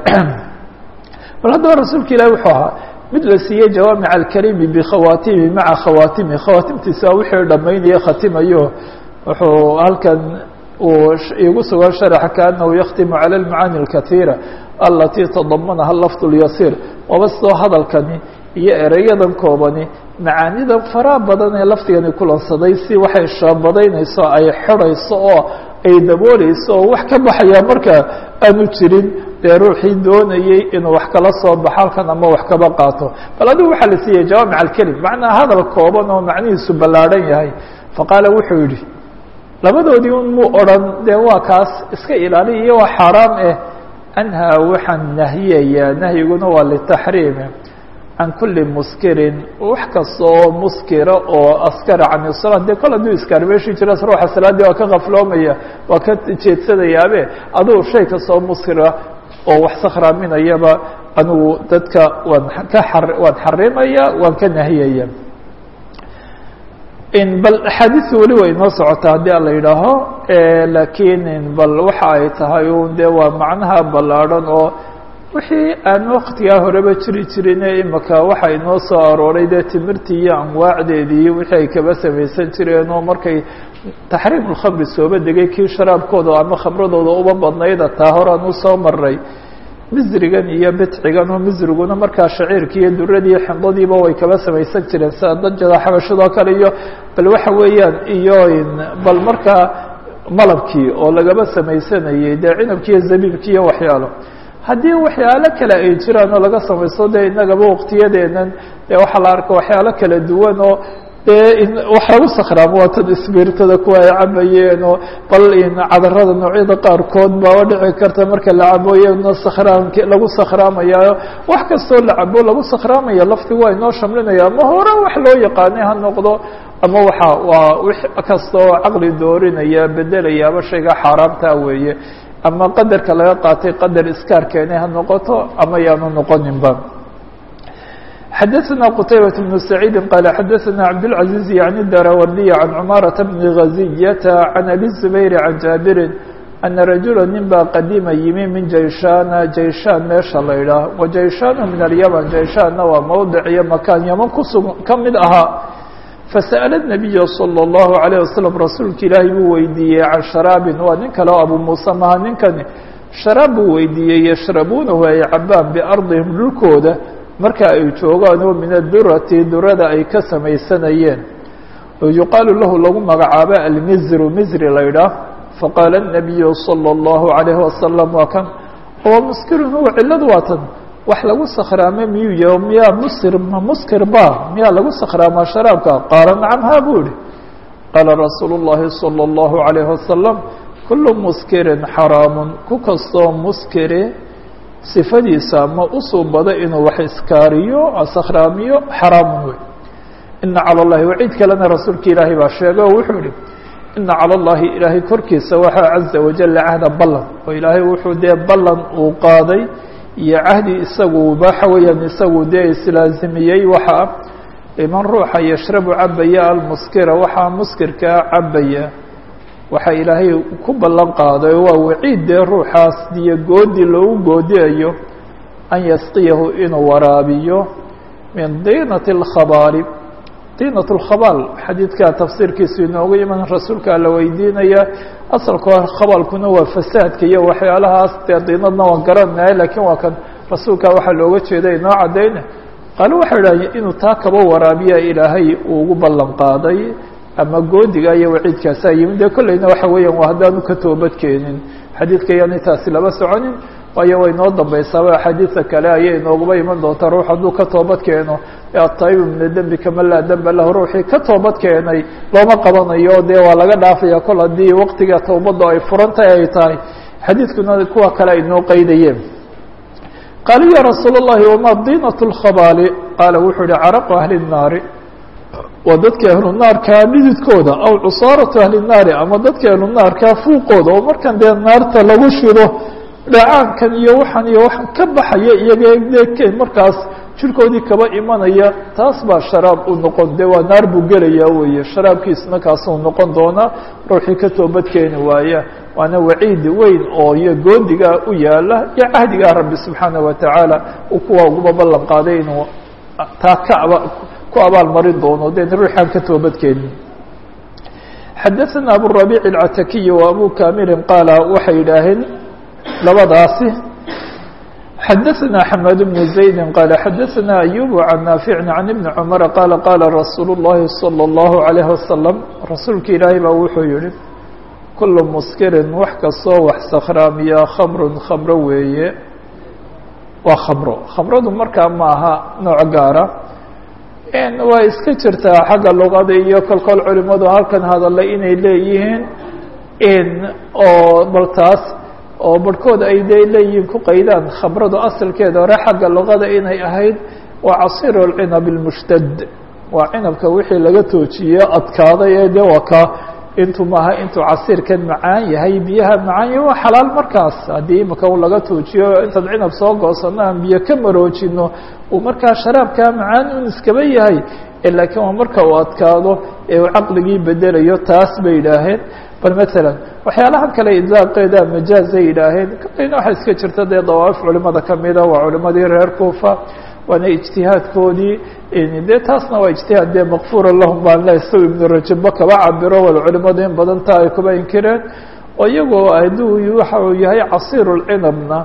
Speaker 1: bal haddaba rasuulka ilahi wuxuu ahaa mid la siiyey jawaamic alkalimi bikhawaatimi maca khawaatimi khawaatimtiisa waa wixii dhammaynaya khatimayo wuxuu halkan uu igu sugan sharaxa kaanahu yakhtimu cala almacaani alkaiira alatii tadamanaha lafd اlyasiir waba sidoo hadalkani iyo ereyadan koobani macaanida faraha badan ee lafdigani kulansaday si waxay shaabadaynayso ay xidhayso oo ay dabooleyso oo wax ka baxaya marka aanu jirin dee ruuxii doonayey inuu wax kala soo baxo halkan ama wax kaba qaato bal adigu waxaa la siiyey jawaamic alkelim macnaa hadal kooban oo macnihiisu ballaadhan yahay faqaala wuxuu yidhi labadoodii un muu odhan dee waa kaas iska ilaali iyo waa xaaraam eh anhaa waxaan nahiyayaa nahyiguna waa litaxriimi can kuli muskirin wax kasta oo muskira oo askara can isalaat dee kol hadduu iskaarmeeshi jira ruuxa salaaddii waa ka kafloomaya waa ka jeedsadayaabe adugu shay kasta oo muskira oo wax sakhraaminayaba anigu dadka waan ka a waan xarimaya waan ka nahiyaya bal axaadiisu weli way inoo socotaa haddii ala yidhaaho lakiin bal waxa ay tahay un de waa macnaha ballaadhan oo wixii aan waktigaa horeba jiri jirine imika waxa inoo soo arooray dee timirtii iyo anwaacdeedii wixii ay kaba samaysan jireen oo markay taxriim ulkhamri sooba degay kii sharaabkooda ama khamradooda uba badnayda taa horaan usoo maray misrigan iyo bidcigan oo misriguna markaa shaciirkii iyo duradii xindadiiba way kaba samaysan jireen sida dajada xabashadoo kale iyo bal waxa weeyaan iyo bal markaa malabkii oo lagaba samaysanayey dee cinabkii iyo zabiibkii iyo waxyaalo haddii waxyaalo kale ay jiraan oo laga samaysto dee inagaba waqtiyadeenan dee waxaa la arka waxyaalo kala duwan oo dee wax lagu sakhraamo waa tan isbiirtada kuwa ay cabayeen oo bal cadarada noocyada qaarkood baaba dhici karta marka la cabooye sakhraamk lagu sakhraamayayo wax kastoo la cabo lagu sakhraamaya laftigu waa inoo shamlinaya ama hore wax loo yaqaanay ha noqdo ama waxa waa wix kasta oo caqli doorinaya bedelaya ama shayga xaaraamtaa weeye ama qadarka laga qaatay qadar iskaar keenay ha noqoto ama yaanu noqoninba xadaثna qتaybaة بن سacيidi qال xadaثna cabdالعaزيز yعnي darawrdiy عan cmaaraة بn غaزiyata عan abi الزubayr عan jaabiri أna rajula nin baa qadima yimi min jayshana jayshan meesha la idhaah wa jayshanu min alyمن jayshanna waa mowdic iyo makaan yman kusug ka mid ahaa fasأل النabiya slى الlaهu عalيه waslم rasuulka ilaahay buu weydiiyey can sharaabin waa nin kale o abu muuse maha ninkani sharaab buu weydiiyey yashrabuunahu ay cabaan biardihim dhulkooda marka ay joogaan oo min adurati durada ay ka samaysanayeen oo yuqaalu lahu lagu magacaabo almizru mizri la ydhaah faqaala الnabiyu salى الlahu عalayhi wasalam waa kan oo muskirun huwa ciladu waa tan wax lagu sakhraame miyuu yaho miyaa muskir ma muskir ba miyaa lagu sakhraamaa sharaabka qaala nacam ha buu yihi qaala rasuulu الlahi salى الlahu عalayhi wasalam kulu muskirin xaraamun ku kastoo muskire sifadiisa ma usuubado inuu wax iskaariyo sakhraamiyo xaraamun wey ina calى اllahi waciid kalena rasuulka ilaahay baa sheegay oo wuxuu yihi ina calى اllahi ilaahay korkiisa waxaa caza wajala cahda ballan oo ilaahay wuxuu dee ballan uu qaaday iyo cahdi isagu waxa weeyaan isagu dee islaazimiyey waxaa liman ruuxa yashrabu cabaya almuskira waxaa muskirkaa cabaya waxaa ilaahay ku ballan qaaday waa waciid dee ruuxaas diyo goodi loogu goodiayo an yasqiyahu inuu waraabiyo min diinati اlkhabaali diinat اlkhabaal xadiidkaa tafsiirkiisu inoogu iman rasuulkaa la weydiinaya asalka khabaalkuna waa fasaadka iyo waxyaalahaas dee diinadna waan garanaya lakiin waa kan rasuulkaa waxaa looga jeeda inoo caddayna qaalo waxay idhahdeen inuu taa kaba waraabiya ilaahay uu ugu ballan qaaday ama goodiga iyo waciidkaasaa yimid dee kolleyna waxa weeyaan waa haddaanu ka toobad keenin xadiidka yaani taasi lama soconin waayo way noo dambaysaaba axaadiida kale ayay inooguba iman doontaa ruux hadduu ka toobad keeno ataayibu mina dembi kama laa demba lahu ruuxii ka toobad keenay looma qabanayo dee waa laga dhaafaya kol haddii waqtiga towbadda ay furantahay ay tahay xadiidkuna kuwa kale ay noo qeydayeen qaala ya rasuul الlahi wama diinat اlkhabaali qaala wuxuu yihi caraqu ahli الnaari waa dadka ahlu naarkaa dhididkooda aw cusaaratu ahli الnaari ama dadka ahlu naarkaa fuuqooda oo markan dee naarta lagu shido dhacaankan iyo waxan iyo waxan ka baxaya iyaga de markaas jirkoodii kaba imanaya taas baa sharaab u noqon de waa naar buu gelaya weeye sharaabkiisna kaasuu noqon doonaa ruuxii ka toobad keeni waaya waana waciid weyn oo iyo goodigaa u yaala iyo cahdigaa rabbi subxaana wa tacaala uu kuwa uguba ballan qaaday inuu taa ka aba ku abaal marin doono de ruuxaan ka toobad keenin xadaثna aburabiic اlcatakiyi wa abu kamilin qaala waxay yidhaaheen labadaasi xadaثna xmed bn زaydi qaala xadaثna ayub can naafici can ibni cmara qaala qaala rasuul الlahi salى الlahu عalayه wasalam rasuulka ilaahay baa wuxuu yihi kulu muskirin wax kastoo wax sakhraamiya khamrun khamro weeye waa khamro khamradu markaa ma aha nooc gaara waa iska jirtaa xagga luqada iyo kolkol culimadu halkan hadalay inay leeyihiin oo bal taas oo barhkood ay de leeyihiin ku qaydaan khamradu asalkeeda hore xagga luqada inay ahayd waa casiir اlcinab اlmushtad waa cinabka wixii laga toojiye adkaaday ee de waa ka intuu maaha intuu casiirkan macaan yahay biyaha macaan yahay waa xalaal markaas haddii imika u laga toojiyo intaad cinab soo goosano aan biyo ka maroojino uu markaa sharaabkaa macaan un iskaba yahay laakiin waa marka uu adkaado ee uu caqligii bedelayo taas bay yidhaaheen bal matalan waxyaalaha kale idlaaqeeda majaazay yidhaaheen kaleyna waxaa iska jirta dee dawaa'if culimada kamida waa culimadii reer kuufa waana ijtihaadkoodii dee taasna waa ijtihaad dee makfuura lahum baan le isago ibnu rajabba kaba cabiro wal culimadu in badan taa ay kuba inkireen oo iyagoo hadduu waxa uu yahay casiir lcinabna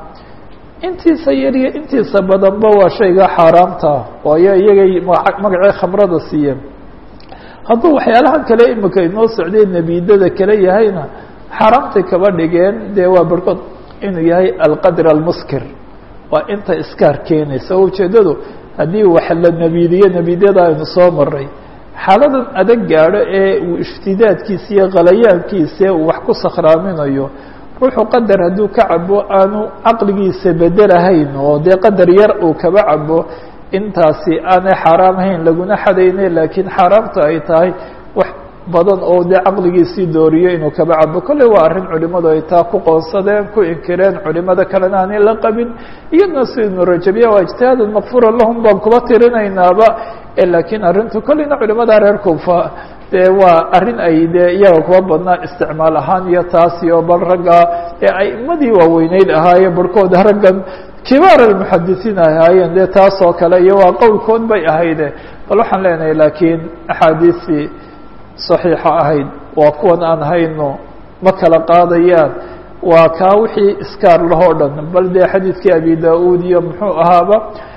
Speaker 1: intiisa yariyo intiisa badanba waa shayga xaaraamta waayo iyagay magacii khamrada siiyeen hadduu waxyaalahan kale imika inoo socday nebidada kale yahayna xaaraamtay kaba dhigeen dee waa barhkood inuu yahay alqadr almuskir waa inta iskaar keenaysa oo ujeeddadu haddii wax la nebiidiyo nebiidyada aynu soo maray xaaladan adag gaadho ee uu iftidaadkiisa iyo khalayaankiisa uu wax ku sakhraaminayo ruuxu qadar hadduu ka cabo aanu caqligiisa bedelahayn oo dee qadar yar uu kaba cabo intaasi aanay xaaraam ahayn laguna xadayne laakiin xaaraamta ay tahay wax badan oo dee caqligiisii dooriyo inuu kaba cabo kolley waa arrin culimadu ay taa ku qoonsadeen ku inkireen culimada kalena aanay la qabin iyadna si ibnu rajabiya waa ijtihaadan makfuura lahum baan kuba tirinaynaaba laakiin arrintu kolleyna culimada reer kuufa dee waa arrin ay dee iyaga kuba badnaa isticmaal ahaan iyo taasi oo bal ragga ee aimadii waaweyneyd ahaaye barhkooda raggan kibaar almuxadisiin ay ahaayeen dee taas oo kale iyo waa qowlkood bay ahayde bal waxaan leenahay laakiin axaadiisii saxiixa ahayd waa kuwan aan hayno ma kala qaadayaan waa kaa wixii iskaar lahoo dhan bal dee xadiidkii abi da-uud iyo muxuu ahaaba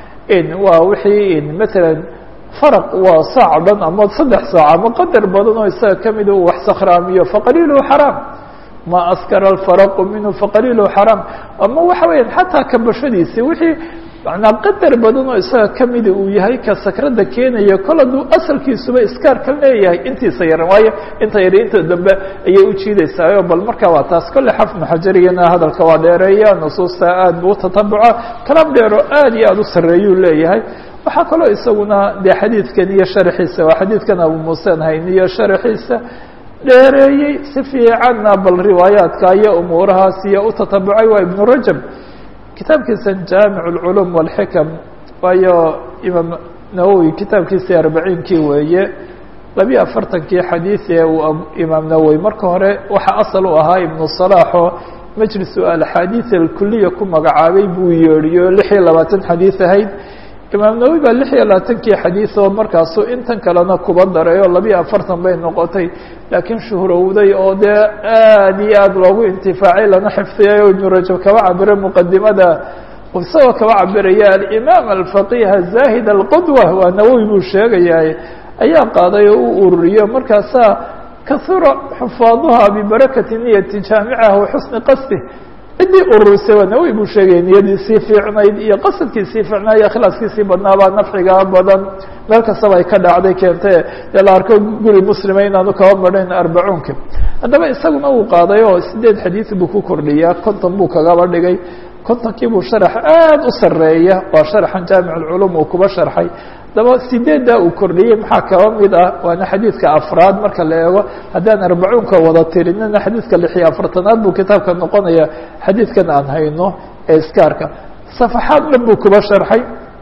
Speaker 1: waa wixii matalan faraq waa saac dhan ama saddex saac ama qadar badan oo isaga kamida uu wax sakhraamiyo faqaliiluhu xaraam ma askara alfaraqu minhu faqaliiluhu xaraam ama waxa weeyaan xataa kabashadiisi wixii manaa qadar badan oo isaga kamida uu yahay ka sakrada keenaya kol hadduu asalkiisuba iskaar ka leeyahay intiisa yaran waayo inta yari inta dambe ayay ujiidaysaayo bal marka waa taas kolle xafnu xajariyana hadalka waa dheereeya nusuusta aad buu utatabuca kalaam dheero aad iyo aad u sarreeyuu leeyahay waxaa kaloo isaguna dee xadiidkan iyo sharxiisa waa xadiidkan abu muusen hayn iyo sharxiisa dheereeyey si fiicanna bal riwaayaadka iyo umuurahaas iyo utatabucay waa ibnu rajab kitaabkiisa jaamic اlculuum wاlxikam waayo imaam nawowi kitaabkiisii arbaciinkii weeye labiyo afartankii xadiid ee uu imaam nawowi marka hore waxaa asal u ahaa ibnu salaaxoo majlisu alxaadiid alkuliya ku magacaabay buu yeedhiyo lix iyo labaatan xadiid ahayd imaam nawowi baa lix iyo labaatankii xadiid oo markaasu intan kalena kuba daray oo labiyo afartan bay noqotay laakiin shuhrowday oo dee aad iyo aad loogu intifaacay lana xifdiyay oo ibnu rajab kaba cabira muqadimada isagoo kaba cabiraya alimaam alfaqih azahid alqudwa waa nawowi buu sheegayaa ayaa qaaday oo u ururiyo markaasaa kahura xufaaduha bibarakati niyati jaamicaha wa xusni qasdi ciddii ururisay waa nawowi buu sheegaya niyadiisii fiicnayd iyo qasadkiisii fiicnaa iyo ikhlaaskiisii badnaabaa nafcigaa badan meel kastaba ay ka dhacday keentay dee la arko guri muslima inaanu kaba madhayn arbacuunka haddaba isaguna uu qaaday oo sideed xadiid buu ku kordhiyaa konton buu kagaba dhigay kontonkii buu sharax aad u sareeya waa sharaxan jaamic اlculuum uu kuba sharxay haddaba sideeddaa uu kordhiyey maxaa kaba mid ah waana xadiidka afraad marka la eego haddaan arbacuunka wada tirinina xadiidka lix iyo afartanaad buu kitaabka noqonaya xadiidkan aan hayno ee iskaarka safaxaad dhan buu kuba sharxay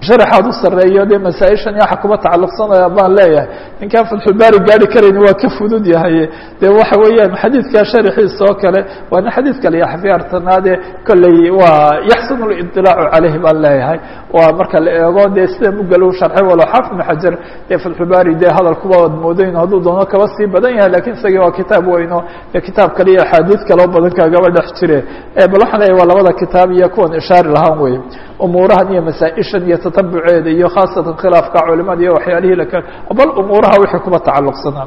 Speaker 1: sharaxaad u sareeyo dee masaa-ishan waxa kuba tacalluqsanaya baan leeyahay ninkaan fatxulbaari gaari karayni waa ka fudud yahay dee waxa weeyaan xadiidka sharaxiisa oo kale waana xadiid kale iyo xafiyaartanaade kolley waa yaxsunu liطilaacu caleyhi baan leeyahay waa marka la eego dee sida mugal u sharxay walo xaafid ibn xajar dee fatxulbaari dee hadalkuba ad moodayn hadduu doono kaba sii badan yahay lakin isagii waa kitaab weyno dee kitaab kale iyo axaadiid kaleo badan kaagaba dhex jire bal waxaan leeyahy waa labada kitaab iyo kuwan ishaari lahaan wey umuurahan iyo masaa-ishan iyo tatabuceeda iyo khaasatan khilaafka culimada iyo waxyaalihii laka bal umuuraha wixii kuba tacalluqsanaa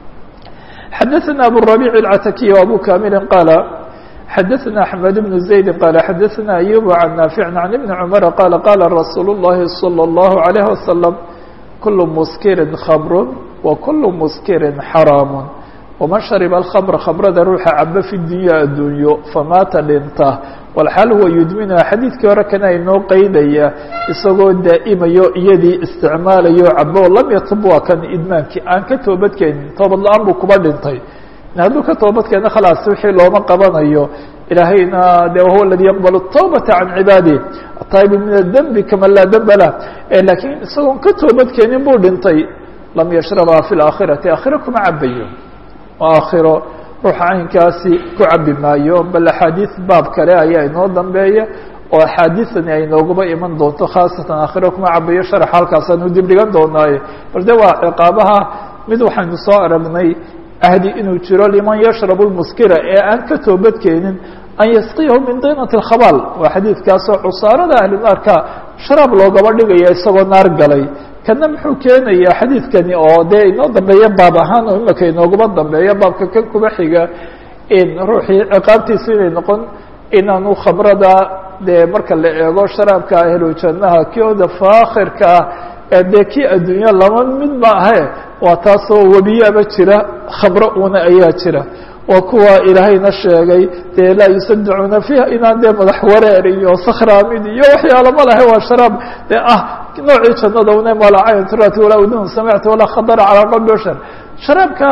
Speaker 1: xadaثna aburabic اlcatakiy abu kamili qaala xadaثna axmed bnu زaydi qaala xadaثna ayub can naafici can ibni cumara qaala qaala rasuul اllahi salى اllahu عalayh wasalam kulu muskirin khamru wa kulu muskirin xaraamu waman shariba alkhamra khamrada ruuxa caba fi dunya addunyo famaata dhinta walxaal huwa yudminuha xadiidkii hore kana inoo qeydaya isagoo daa'imayo iyadii isticmaalayo cabo lam yatub waa kan idmaankii aan ka toobadkeenin toobad la-aan buu kuba dhintay hadduu ka toobadkeena khalaas wixii looma qabanayo ilaahayna de wahuwa aladi yaqbal الtawbata can cibaadih ataa'ibu min adembi kama laa demba lah lakiin isagoon ka toobadkeenin buu dhintay lam yashrabha fi laakhirati aakhiro kuma cabayo aakhiro ruuxa caynkaasi ku cabi maayo bal axaadiis baab kale ayaa inoo dambeeya oo axaadiisani ay nooguba iman doonto khaasatan aakhiro kuma cabayo sharax halkaasaanu dib dhigan doonaaye bal de waa ciqaabaha mid waxaynu soo aragnay ahdi inuu jiro liman yashrabu lmuskira ee aan ka toobadkeenin an yasqiyahu min dinati اkhabaal waa xadiidkaasoo cusaarada ahlunaarka sharaab loogaba dhigaya isagoo naar galay kana muxuu keenayaa xadiidkani oo dee inoo dambeeya baab ahaan oo imika inooguba dambeeya baabka kan kuba xiga in ruuxii ciqaabtiisu inay noqon inaanu khamrada dee marka la eego sharaabka ahlu jannaha kioda faakhirka ah dee kii adduunya laba mid ma ahe waa taasoo webiyaaba jira khamro una ayaa jira waa kuwa ilaahayna sheegay dee laa yusaddacuuna fiiha inaan dee madax wareer iyo sakhraamid iyo waxyaalo ma lahe waa sharaab dee ah noocii jannada una malaa cayn turati walaa udun samicta walaa khadara calaa qalbi bashar sharaabka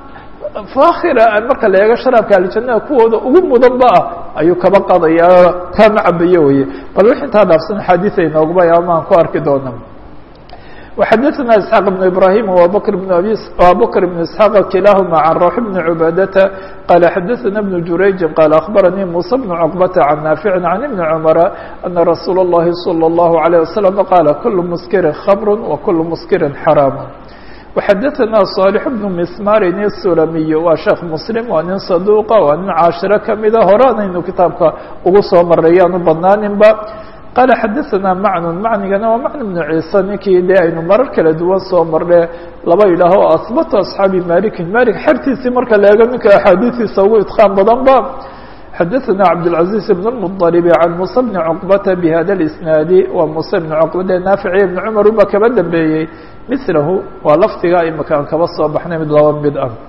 Speaker 1: faakhira marka la eego sharaabka aljannada kuwooda ugu mudanba ah ayuu kaba qadaya kama cabayo weye bal wix intaa dhaafsan xaadiis ay noogba amaan ku arki doona وxadثna isحاq بن ibrahيm وabkr بن abubkr بن isحاq kilahma عan rawx بn cubadةa qal xadaثna بن jurayji qal aخbaranii muسى بن cqبةa عan naafici عan iبni cmra أna rasuul الlahi slى الlaه عليه وsلم qala kul muskirin khamr وkul muskirin xaraam وxadaثna صاalح بن mismarin الsulamiy waa sheekh mslim waa nin saduqa waa nin caashiro kamida horeanaynu kitaabka ugu soo maray yaanu badnaaninba qala xadaثna macnun macnigana waa macn bnu ciise ninkii dee aynu marar kala duwan soo marne laba yidhaaho asbatu asxaabi malikin malik xertiisii marka la eego ninka axaadiistiisa ugu idqaan badan ba xadaثna cabdالcaزiز bn الmطلب can muسى bni cqbata bhada اisnaadi waa muuse bni cqba dee naafici ibni cumar uba kaba dambeeyey milahu waa lafdiga imika aan kaba soo baxnay mid laba mid ah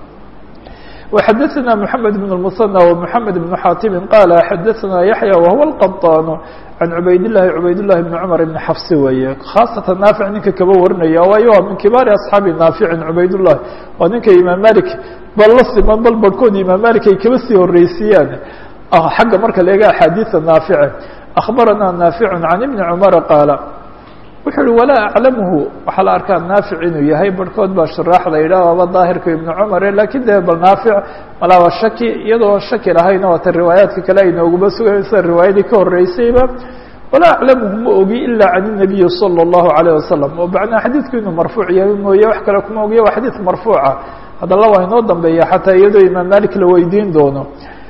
Speaker 1: وxadaثna mحamed بن المثنى ومحamed بن xاtimi qala xadaثna yaحyى whuwa الqطاn can cubayd لlahi cubayd لlahi بn cmr بn xafsi weeye khaasatan naafic ninka kaba warinaya waayo waa min kibaari aصxaabi naaficin cubayd لlahi waa ninka imaam malik bal la siman bal barhkood imaam malik ay kaba sii horeysiiyaan xagga marka la eega axaadiiثa naafice akhbarana naafic can ibni cmara qaala wuxuu uhi walaa aclamhu waxaa la arkaa naafic inuu yahay barhkood baa shuraaxda yidhah aba daahirka ibnu cumare lakin dee bal naafic malaa waa shaki iyadoo shaki lahayna waata riwaayaadka kale ay nooguma sugayn sida riwaayadii ka horeysayba walaa aclamhu ma ogi ila can الnabiyi salى الlahu عalيه wasalam oo macnaa xadiidku inuu marfuuc yahay mooye wax kale kuma ogiya waa xadiid marfuuca haddala waa inoo dambeeya xataa iyadoo imaam malik la weydiin doono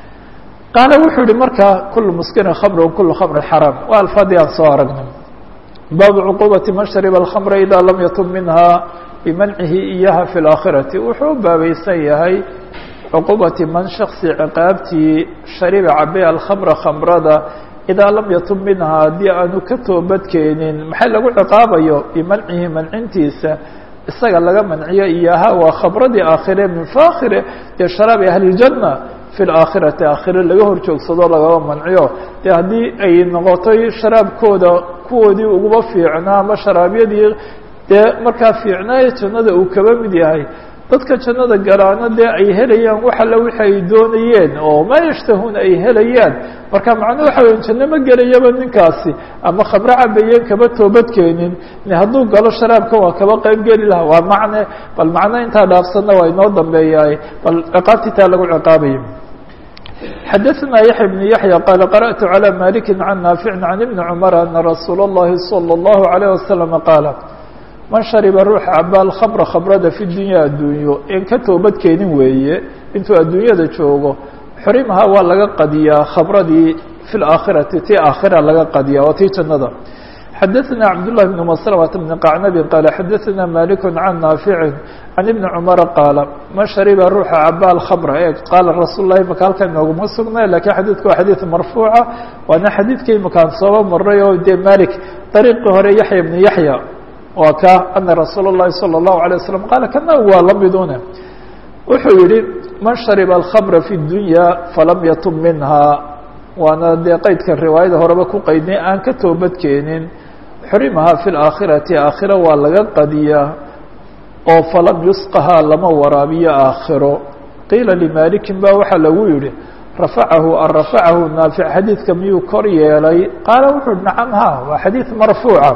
Speaker 1: qaala wuxuu yihi marka kulu muskirin khamr kulu khamrin xaraam waa alfaadii aan soo aragnay baabu cuquubati man shariba alkhamra ida lam yatub minha bimancihi iyaha fi laakhirati wuxuu u baabaysan yahay cuquubati man shaksi ciqaabtii shariba cabe alkhamra khamrada idaa lam yatub minha haddii aanu ka toobadkeenin maxay lagu ciqaabayo bimancihi mancintiisa isaga laga manciyo iyaha waa khamradii aakhire min faakhire dee sharaabi ahli اljanna fi laakhirati aakhire laga hor joogsado lagaba manciyo dee haddii ay noqotay sharaabkooda kuwoodii uguba fiicnaa ama sharaabyadii dee markaa fiicnaayo jannada uu kaba mid yahay dadka jannada galaana dee ay helayaan wax alle wixi ay doonayeen oo maa yashtahuuna ay helayaan marka macnuu waxa weya janno ma gelayaba ninkaasi ama khamro cabayeen kaba toobadkeenin hadduu galo sharaabka waa kaba qayb geli laha waa macne bal macno intaa dhaafsanna waa inoo dambeeyaay bal ciqaabtiitaa lagu ciqaabayo xadaثna yaحya بن yaحyى qال qarأtu عlى maliki can naafici can ibni cmr ana rasuul الlahi slى الlahu عalيه waslم qaala man shariba ruuxa caba alkhamra khamrada fi dunya addunyo in ka toobadkeenin weeye intuu adduunyada joogo xurimaha waa laga qadiyaa khamradii fi اlaakhirati tii aakhira laga qadiya waa tii jannada xadaثna cabdالlah بn mslmة بn qacnabi qaala xadaثna malik can naafici can ibni cumara qaala man shariba ruuxa caba alkhamra e qaala rasuul lahi maka halkan inooguma sugnay lakiin xadiidku waa xadiid marfuuca waana xadiidkii makaan sooba maray oo dee malik dariiqii hore yaxya bni yaxya waa ka ana rasuul الlahi salى الlahu عalيه waslm qaala kana waa la midune wuxuu yihi man shariba alkhamra fi اdunya falam yatub minha waana dee qeydka riwaayada horeba ku qeydnay aan ka toobadkeenin xurimaha fi اlaakhirati aakhira waa laga qadiyaa oo falam yusqahaa lama waraabiyo aakhiro qiila limalikin ba waxaa lagu yihi rafacahu an rafacahu naafic xadiidka miyuu kor yeelay qaala wuxuu hi nacam ha waa xadiid marfuuca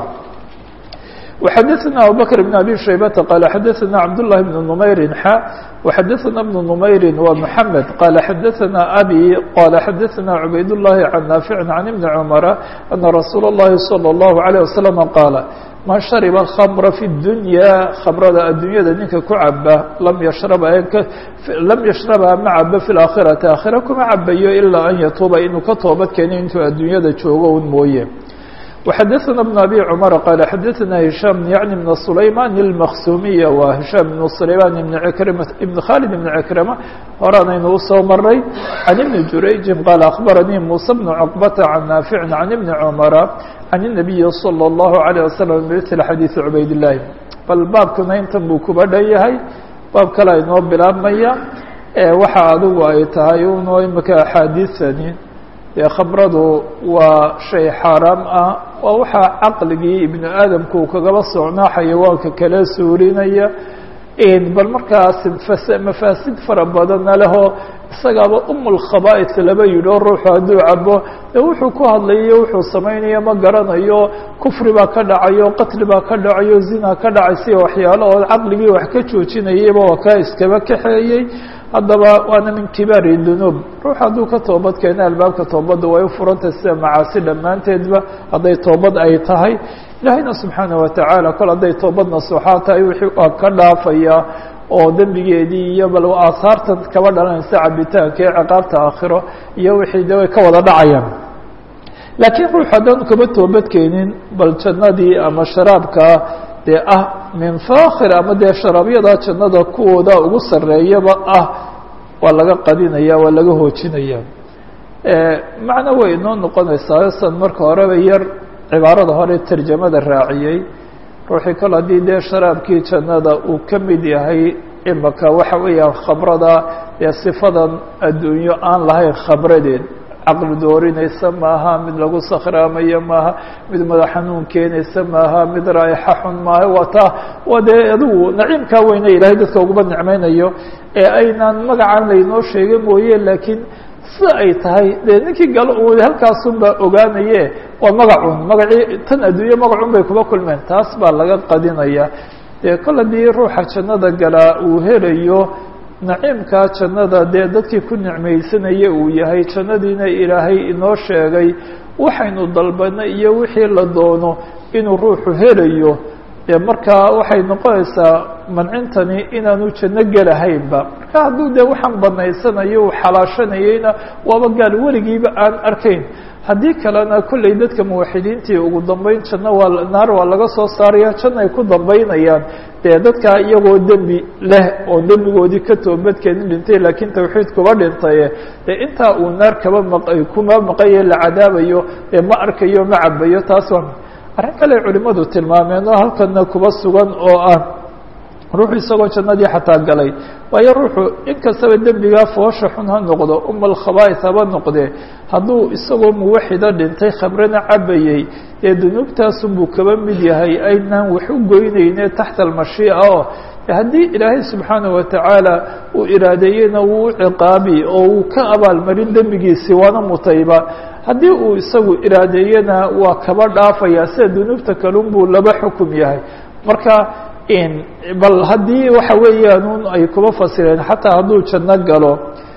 Speaker 1: وxadaثna abubakr بn abi shaybata qaala xadaثna cabdالlahi bn نmayri xa وxadaثna bn نmayri wa mحamed qaala xadaثna abi qala xadaثna cubayd الlahi can naafici can ibni cmara ana rasuul الlahi salى الlahu عalيه waslم qaala man shariba الkhamra fi الdunya khamrada addunyada ninka ku caba lam yashraba lam yashrabha ma cabo fi اlaakhirati aakhira kuma cabayo ilaa an yatuuba inuu ka toobad keeno intuu addunyada joogo un mooye وxadaثna بن abي cmر qال xadaثna هiشhام yعnي بن سlayman الmksumiya wa هiشhام بن سlayman بn krma بn khالد بn عkrمة horaanaynu usoo maray عan iبn jurayجi qال أخbarnii muسى بن cقبة عan naafiع عan iبn cmر عan النabiyi slى الlaهu عalيه وsلم bmثl xadيiث cubayd الlahi bal baabkuna intan buu kuba dhan yahay baab kale inoo bilaabmaya waxa adigu ay tahay uno imika axaadiiثani dee khamradu waa shay xaaraam ah waa waxaa caqligii ibnu aadamku uu kagaba socnaa xayawaanka kala suurinaya bal markaas mafaasid fara badanna lehoo isagaaba umulkhaba'is laba yidhio ruuxu hadduu cabo dee wuxuu ku hadlayo wuxuu samaynayo ma garanayo kufri baa ka dhacayo qatli baa ka dhacayo zina ka dhacaysa waxyaalo oo caqligii wax ka joojinayayba waa kaa iskaba kaxeeyey haddaba waana min kibaari dunuub ruux hadduu ka toobad keena albaabka toobadda way u furantay sida macaasi dhammaanteedba hadday toobad ay tahay ilaahayna subxaana watacaala kol hadday toobad nasuuxaa tahay wixii waa ka dhaafaya oo dembigeedii iyo bal aahaartan kaba dhalanaysa cabitaanka ee ciqaabta aakhiro iyo wixii de way ka wada dhacayaan laakiin ruux haddaanu kaba toobad keenin bal jannadii ama sharaabka dee ah min fakhir ama dee sharaabyada jannada kuwooda ugu sarreeyaba ah waa laga qadinaya waa laga hoojinaya macno way inoo noqonaysaa san marka horeba yar cibaarada hore tarjamada raaciyey ruuxii kale haddii dee sharaabkii jannada uu ka mid yahay imaka waxa weeyaan khamrada dee sifadan adduunyo aan lahayn khamradeed caqli doorinaysa maaha mid lagu sakhraamayo maaha mid madax xanuun keenaysa maaha mid raa'ixa xun maaha waa taa waa dee adigu naciimkaa weyne ilaahay dadka ugaba nicmaynayo ee aynaan magacan laynoo sheega mooye laakiin sida ay tahay dee ninkii galo u halkaasun baa ogaanaye waa magacun magacii tan adduunye magacun bay kuba kulmeen taas baa laga qadinaya dee kol haddii ruuxa jannada galaa uu helayo naciimkaa jannada dee dadkii ku nicmaysanaya uu yahay jannadiina ilaahay inoo sheegay waxaynu dalbana iyo wixii la doono inuu ruuxu helayo dee markaa waxay noqonaysaa mancintani inaanu janno gelahaynba marka hadduu dee waxaan banaysanayo uu xalaashanayeyna waaba gaal weligiiba aan arkayn haddii kalena kolley dadka muwaxidiintii ugu dambeyn janno waa naar waa laga soo saaraya janno ay ku dambeynayaan dee dadkaa iyagoo dembi leh oo dembigoodii ka toobadkeeni dhintay laakiin tawxiid kuba dhintaye dee intaa uu naar kaba maq kuma maqaye la cadaabayo ee ma arkayo ma cabayo taas waa arrin kale culimadu tilmaameen oo halkana kuba sugan oo ah ruuxu isagoo jannadii xataa galay waayo ruuxu inkastaba dembigaa foosha xun ha noqdo umal khabaa'is haba noqdee hadduu isagoo muwaxida dhintay khamrana cabayey dee dunuubtaasunbuu kaba mid yahay aynaan wax u goynayne taxta almashiica oo haddii ilaahay subxaanaه watacaala uu iraadeeyena wuu u ciqaabi oo uu ka abaalmarin dembigiisii waana mutayba haddii uu isagu iraadeeyena waa kaba dhaafaya sida dunuubta kalun buu laba xukum yahay marka bal haddii waxa weeyaan un ay kuba fasireen xataa hadduu janno galo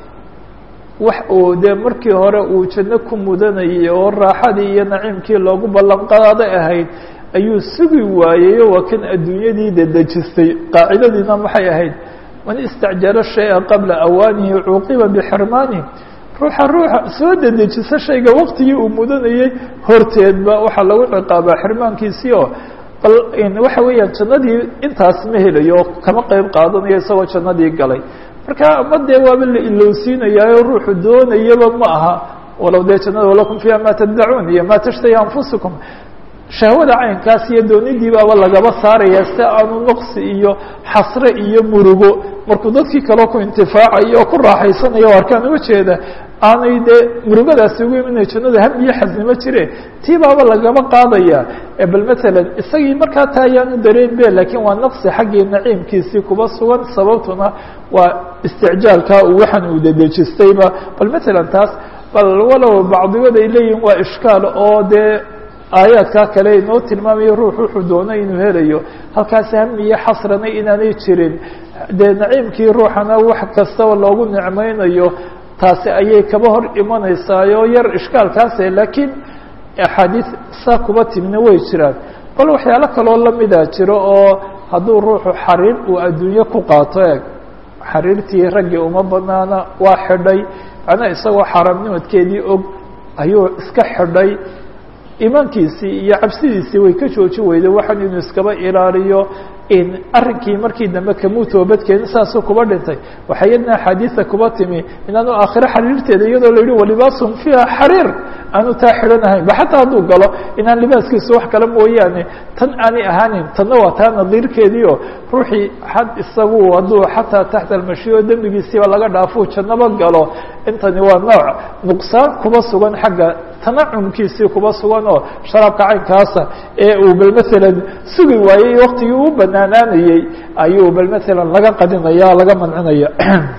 Speaker 1: wax uu dee markii hore uu janno ku mudanayay oo raaxadii iyo naciimkii loogu ballan qaaday ahayd ayuu sugi waayeyo waa kan adduunyadii dedejistay qaacidadiina maxay ahayd man istacjala shaya qabla awaanihi cuuqiba bixirmaanihi ruuxa ruuxa soo dedejisa shayga waktigii uu mudanayey horteedba waxaa lagu ciqaabaa xirmaankiisii oo bal waxa weeyaan jannadii intaas ma helayo kama qeyb qaadanayo isagoo jannadii galay marka ama dee waaba la ilowsiinayaayo ruuxu doonayaba ma aha walow dee jannada walakum fiiha ma taddacuun iyo ma tashtahi anfusukum shahwada caynkaas iyo doonidii baaba lagaba saaraya si aanu naqsi iyo xasre iyo murugo markuu dadkii kaleo ku intifaacayo oo ku raaxaysanayo o arkaan ujeeda aanay dee murugadaasi ugu iminay jannada ham iyo xasnimo jire tii baaba lagaba qaadaya bal matalan isagii markaa taa ayaanu dareen be lakiin waa naqsi xaggii naciimkiisii kuba sugan sababtuna waa isticjaalka uu waxaan uu dedejistayba bal matalan taas bal walow bacdigood ay leeyihin waa ishkaal oo dee aayaadkaa kale inoo tilmaamayo ruux wuxuu doonay inuu helayo halkaas hami iyo xasrana inaanay jirin dee naciimkii ruuxana wax kastaba loogu nicmaynayo taasi ayay kaba hor imanaysaayoo yar ishkaalkaase laakiin axaadiis saa kuba timina way jiraan bal waxyaalo kaloo lamida jiro oo hadduu ruuxu xariir uu adduunye ku qaato eeg xariirtii raggii uma banaana waa xidhay macnaha isagoo xaaraamnimadkeedii og ayuu iska xidhay imaankiisii iyo cabsidiisii way ka jooji weyday waxaan inuu iskaba ilaaliyo in arrinkii markii dambe kamuu toobadkeenin saasuu kuba dhintay waxaa iyadna axaadiisa kuba timi inaanu aakhiro xariirteeda iyadoo la yihi walibaasum fiiha xariir aanu taa xidhanahayn ba xataa hadduu galo inaan libaaskiisu wax kale mooyaane tan aanay ahaanin tanna waa taa nadiirkeediio ruuxii had isagu hadduu xataa taxta almashiyo dembigiisiiba laga dhaafuu jannaba galo intani waa nooc nuqsaan kuba sugan xagga tanacumkiisii kuba sugan oo sharaabka caynkaasa ee uu bal maalan sugi waayey waktigii u banaanaanayey ayuu bal maalan laga qadinaya laga mancinaya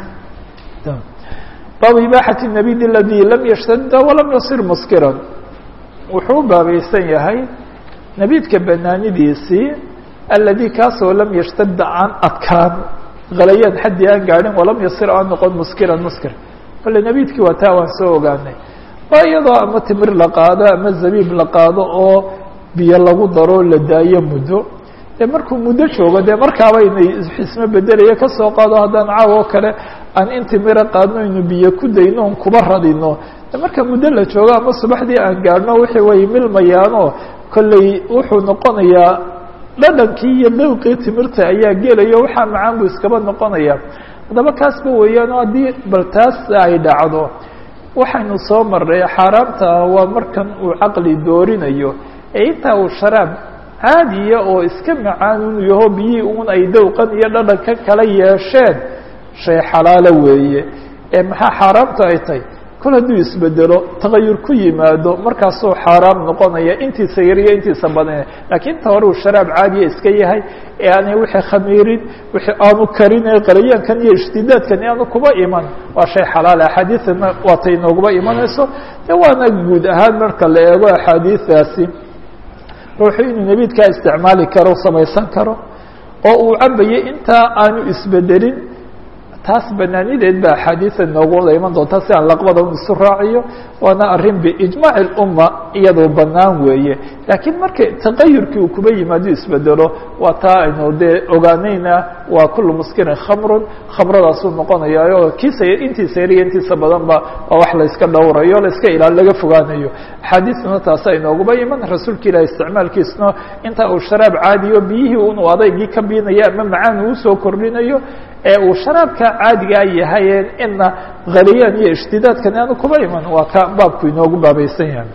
Speaker 1: baabu ibaaxati nabid aladi lam yashtada walam yasir muskiran wuxuu u baabaysan yahay nabidka banaanidiisii aladi kaasoo lam yashtada aan adkaan halayaan xaddii aan gaadhin walam yasir aan noqon muskiran muskir kale nabidkii waa taa waan soo ogaanay waa iyadoo ama timir la qaado ama zabiib la qaado oo biyo lagu daro la daayo muddo dee markuu muddo joogo dee markaaba inay xismo bedelaya kasoo qaado haddaan caaw oo kale aan in timira qaadno aynu biyo ku dayno on kuba radino de marka muddo la joogo ama subaxdii aan gaadhno wixii way milmayaanoo kolley wuxuu noqonayaa dhadhankii iyo dawqii timirta ayaa gelayo waxaa macaan buu iskaba noqonaya haddaba kaasba weeyaan oo haddii bal taas ay dhacdo waxaynu soo marray xaaraamta ah waa markan uu caqli doorinayo ee intaa uu sharaab caadiya oo iska macaan unu yaho biyihii un ay dawqan iyo dhadhanka kala yeesheen shay xalaalo weeye ee maxaa xaaraamta ay tahay kol hadduu isbedelo tagayur ku yimaado markaasuu xaaraam noqonaya intiisa yar iyo intiisa badan lakiin inta hore uu sharaab caadiya iska yahay ee aanay wixii khamiirin wixii aanu karin ee qalayaankan iyo ishtidaadkan aanu kuba iman waa shay xalaal axaadiidana waatay nooguba imanayso de waana guud ahaan marka la eego axaadiidaasi ruuxu inuu nebiidkaa isticmaali karo samaysan karo oo uu cabayo intaa aanu isbedelin taas banaanideed ba axaadiida noogu wada iman doonta si aan laqbada un isu raaciyo waana arrin biijmaaci اlumma iyadoo banaan weeye laakiin marka taqayurkii uu kuba yimaado isbedelo waa taa aynu dee ogaanayna waa kulu muskirin khamrun khamradaasuu noqonayaayo kiisa intiisa yar iyo intiisa badan ba waa wax layska dhowrayo layska ilaal laga fogaanayo axaadiisna taasi ay nooguba iman rasuulka ilahi isticmaalkiisna inta uu sharaab caadiyo biyihii un uu adaygii ka biinayo ama macaan uu usoo kordhinayo ee uu sharaabka caadigaa yahay ina haliyaan iyo ishtidaadkan aanu kuba iman waa ka baabku inoogu baabaysan yahay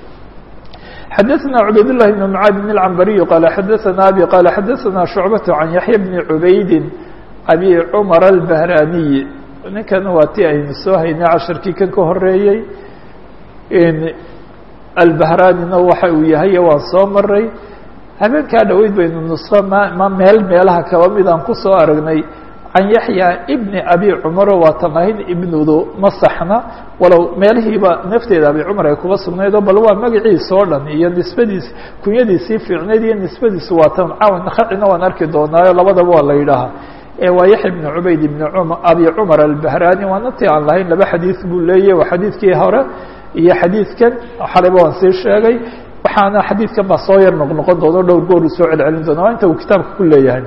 Speaker 1: xadaثna cubayd لlahi بn mعaad بn الcambariyu qala xadaثna abi qala xadaثna shucbaة can yaحya bni cubaydi abi cmar الbahraniyi ninkan waa ti aynu soo haynay casharkii kan ka horeeyey albahranina waxa uu yahay waan soo maray habeenkaa dhoweyd baynu nusqo ma ma meel meelaha kaba mid aan kusoo aragnay can yaxya ibni abi cumaro waatan ahayd ibnudu ma saxna walow meelihiiba nafteeda abi cumar ay kuba sugnayd oo bal waa magaciisa oo dhan iyo nisbadiis kunyadiisii fiicnayd iyo nisbadiisu waatan caawan khacina waan arki doonaayo labadaba waa la yidhaahaa waa yaxya ibn cubayd ibn abi cumar albahraani waana ti aan lahayn laba xadiid buu leeyahy waa xadiidkii hore iyo xadiidkan xalayba waan sii sheegay waxaana xadiidkan baa soo yar noqnoqon doona dhowr goor uu soo celcelin doona waa inta uu kitaabka ku leeyahay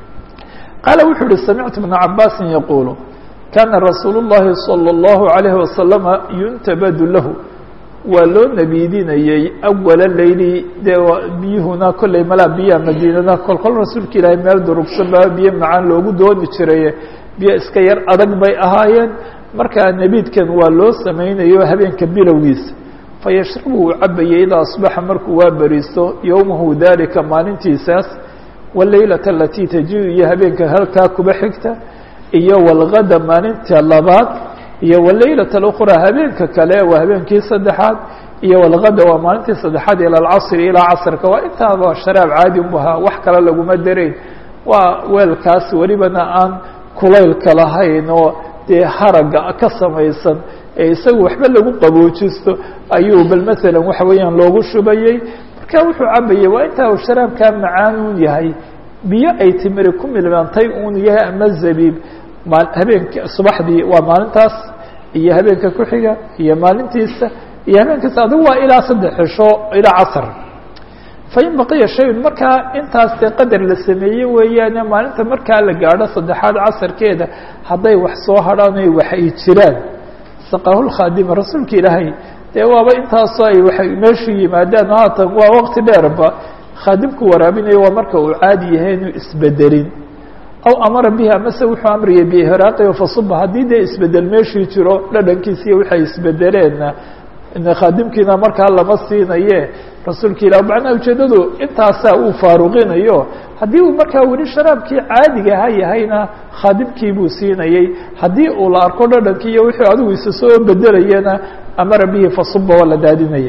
Speaker 1: qaala wuxuu uhi samictu bna cabaasin yaquulu kana rasuulu الlahi salى الlahu عalayhi wasalama yuntabadu lahu waa loo nabiidinayey awala leyli dee biyuhuna kolley malaa biyaha madiinada kol kol rasuulka ilaahay meel durugsan baa biyo macaan loogu dooni jiraye biyo iska yar adag bay ahaayeen markaa nebiidkan waa loo samaynayo habeenka bilowgiisa fayashrabu uu cabayay idaa asbaxa markuu waa beriisto yowmahu dalika maalintiisaas waleylata alatii taji iyo habeenka halkaa kuba xigta iyo walgada maalinta labaad iyo waleylata اlأkhraa habeenka kale waa habeenkii saddexaad iyo walgada waa maalintii saddexaad ilى alcasri ilaa casrka waa intaaba sharaab caadi u ahaa wax kale laguma darayn waa weelkaas welibana aan kulaylka lahayn oo dee haraga ka samaysan ee isaga waxba lagu qaboojisto ayuu bal masalan waxa weeyaan loogu shubayey marka wuxuu cabayey waa intaa uu sharaabkaa macaan un yahay biyo ay timiri ku milmantay un yahay ama zabiib habeenk subaxdii waa maalintaas iyo habeenka ku xiga iyo maalintiisa iyo habeenkiisa adigu waa ilaa saddex cisho ilaa casr fain baqiya shayun markaa intaas dee qadar la sameeyey weeyaane maalinta markaa la gaadho saddexaad casarkeeda hadday wax soo hadhaan o wax ay jiraan saqahulkhaadima rasuulka ilaahay dee waaba intaasoo ay waay meeshu yimaadaan haatan waa waqti dheerba khaadimku waraabinayo waa marka uu caadi yahay inuu isbedelin aw amara bihi amase wuxuu amriyay bihraaqiyo fasuba haddii dee isbedel meeshii jiro dhadhankiisiiyo waxay isbedeleenna khaadimkiina markaa lama siinaye rasuulka ilah macnaha ujeedadu intaasaa uu faaruqinayo haddii uu markaa weli sharaabkii caadigaha yahayna khaadimkii buu siinayey haddii uu la arko dhadhankii iyo wixii adigu isa soo bedelayana amara bihi fasuba waa la daadinaya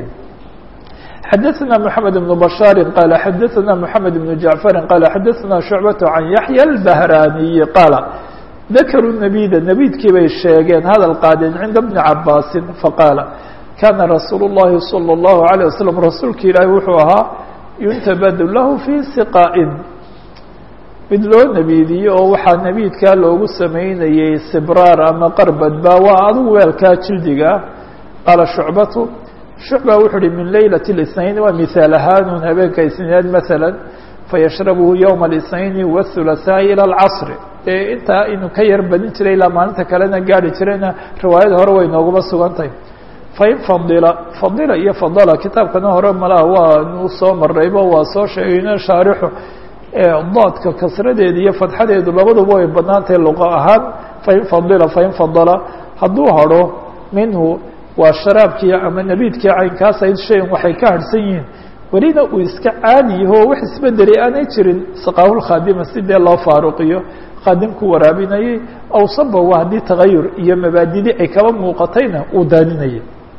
Speaker 1: xadaثna mحamed بن بشhاaر qال xadaثna mحamed بن جaعفر qال xadaثna شhuعبة عan yaحyى البهrاniي qاaل ذakrوا نبيda نبيdkii bay sheegeen hadal qaadeen cinda بن cabاsi faqاaل kana rasuul الlahi صلى الlaهu عليه وasلم rasuulka ilaahi wuxuu ahaa yuntabad lahu fي siqاءin mid loo nebiidiyo oo waxaa nebiidkaa loogu samaynayey sibraar ama qarbadba waa adigu weelkaa jildiga qaala shucbatu shucba wuxuu uhi min laylaة الاثnayn waa mihaal ahaanun habeenka isniinaad maala fayashrabuhu ywma الاثnayn wالثulaثaaءi ilى اlcasr dee intaa inuu ka yar badin jiray ilaa maalinta kalena gaari jirayna riwaayada hore way nooguma sugan tahay fain fadila fadila iyo fadala kitaabkana hore malaha waa u soo maraybo waa soo sheegayno shaarixu daadka kasradeeda iyo fadxadeedu labaduba way badnaantahay luqa ahaan fain fadila fain fadala hadduu hadho minhu waa sharaabkii ama nabiidkii caynkaas ayd shayan waxay ka harhsan yihiin welina uu iska caadi yaho wax isbedeli aanay jirin saqaahulkhaadima si dee loo faaruqiyo qaadimku waraabinayay aw sabawa haddii tagayur iyo mabaadidi ay kaba muuqatayna uu daadinayay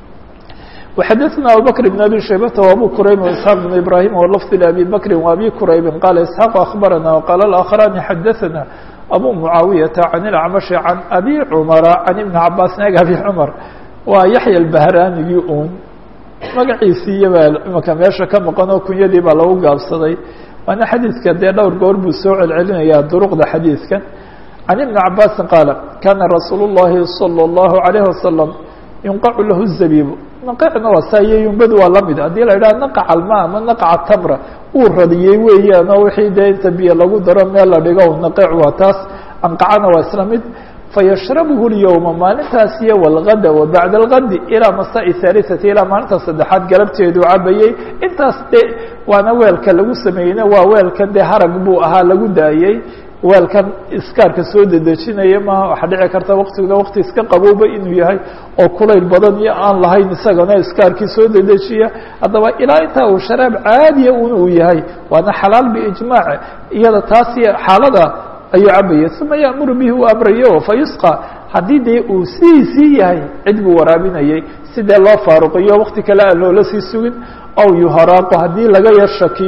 Speaker 1: وxadثna abubكر بن abي شhaybة وabو qrayb وإسحاq بن ibrahيm وlفظ لأbي bكri وabي qrayb qال إسحاq أخbarana وqال الآkخران xadثna abو معaaوiyaةa عن الأعمشh عن أbي cمر عن iبن cabاs eg abي cمر waa yaحyى الbahranigii un magaciisii baa imaka meesha ka maqan oo kunyadii baa lagu gaabsaday waana xadiidka dee dhowr goor buu soo celcelinaya duruqda xadiidkan can iبni cabasi qaala kana rasuul الlahi salى الlahu عalيه wasalam yunqacu lahu الzabiib naqacna waa saa iyo yumbadu waa lamid haddii la idhaha naqaca alma ama naqaca tamra uu radiyey weeyaan oo wixii dee inta biyo lagu daro meel la dhigo naqec waa taas anqacana waa isla mid fayashrabuhu اlyowma maalintaas iyo wاlgada wa bacda اlgadi ilaa masaai haalisati ilaa maalinta saddexaad galabteedu cabayey intaas de waana weelka lagu sameeyeyna waa weelkan dee harag buu ahaa lagu daayey weelkan iskaarka soo dedejinaya maaha waxaa dhici karta waktiguna wakti iska qabowba inuu yahay oo kulayl badan iyo aan lahayn isagana iskaarkii soo dedejiya haddaba ilaa intaa uu sharaab caadiya un uu yahay waana xalaal biijmaac iyada taas xaalada ayuu cabaya uma ya'muru bihi uu amrayo fayusqa haddii dee uu sidiisii yahay cid buu waraabinayay sidee loo faaruqiyo wakti kale aan loola sii sugin aw yuharaaqo haddii laga yar shakiyo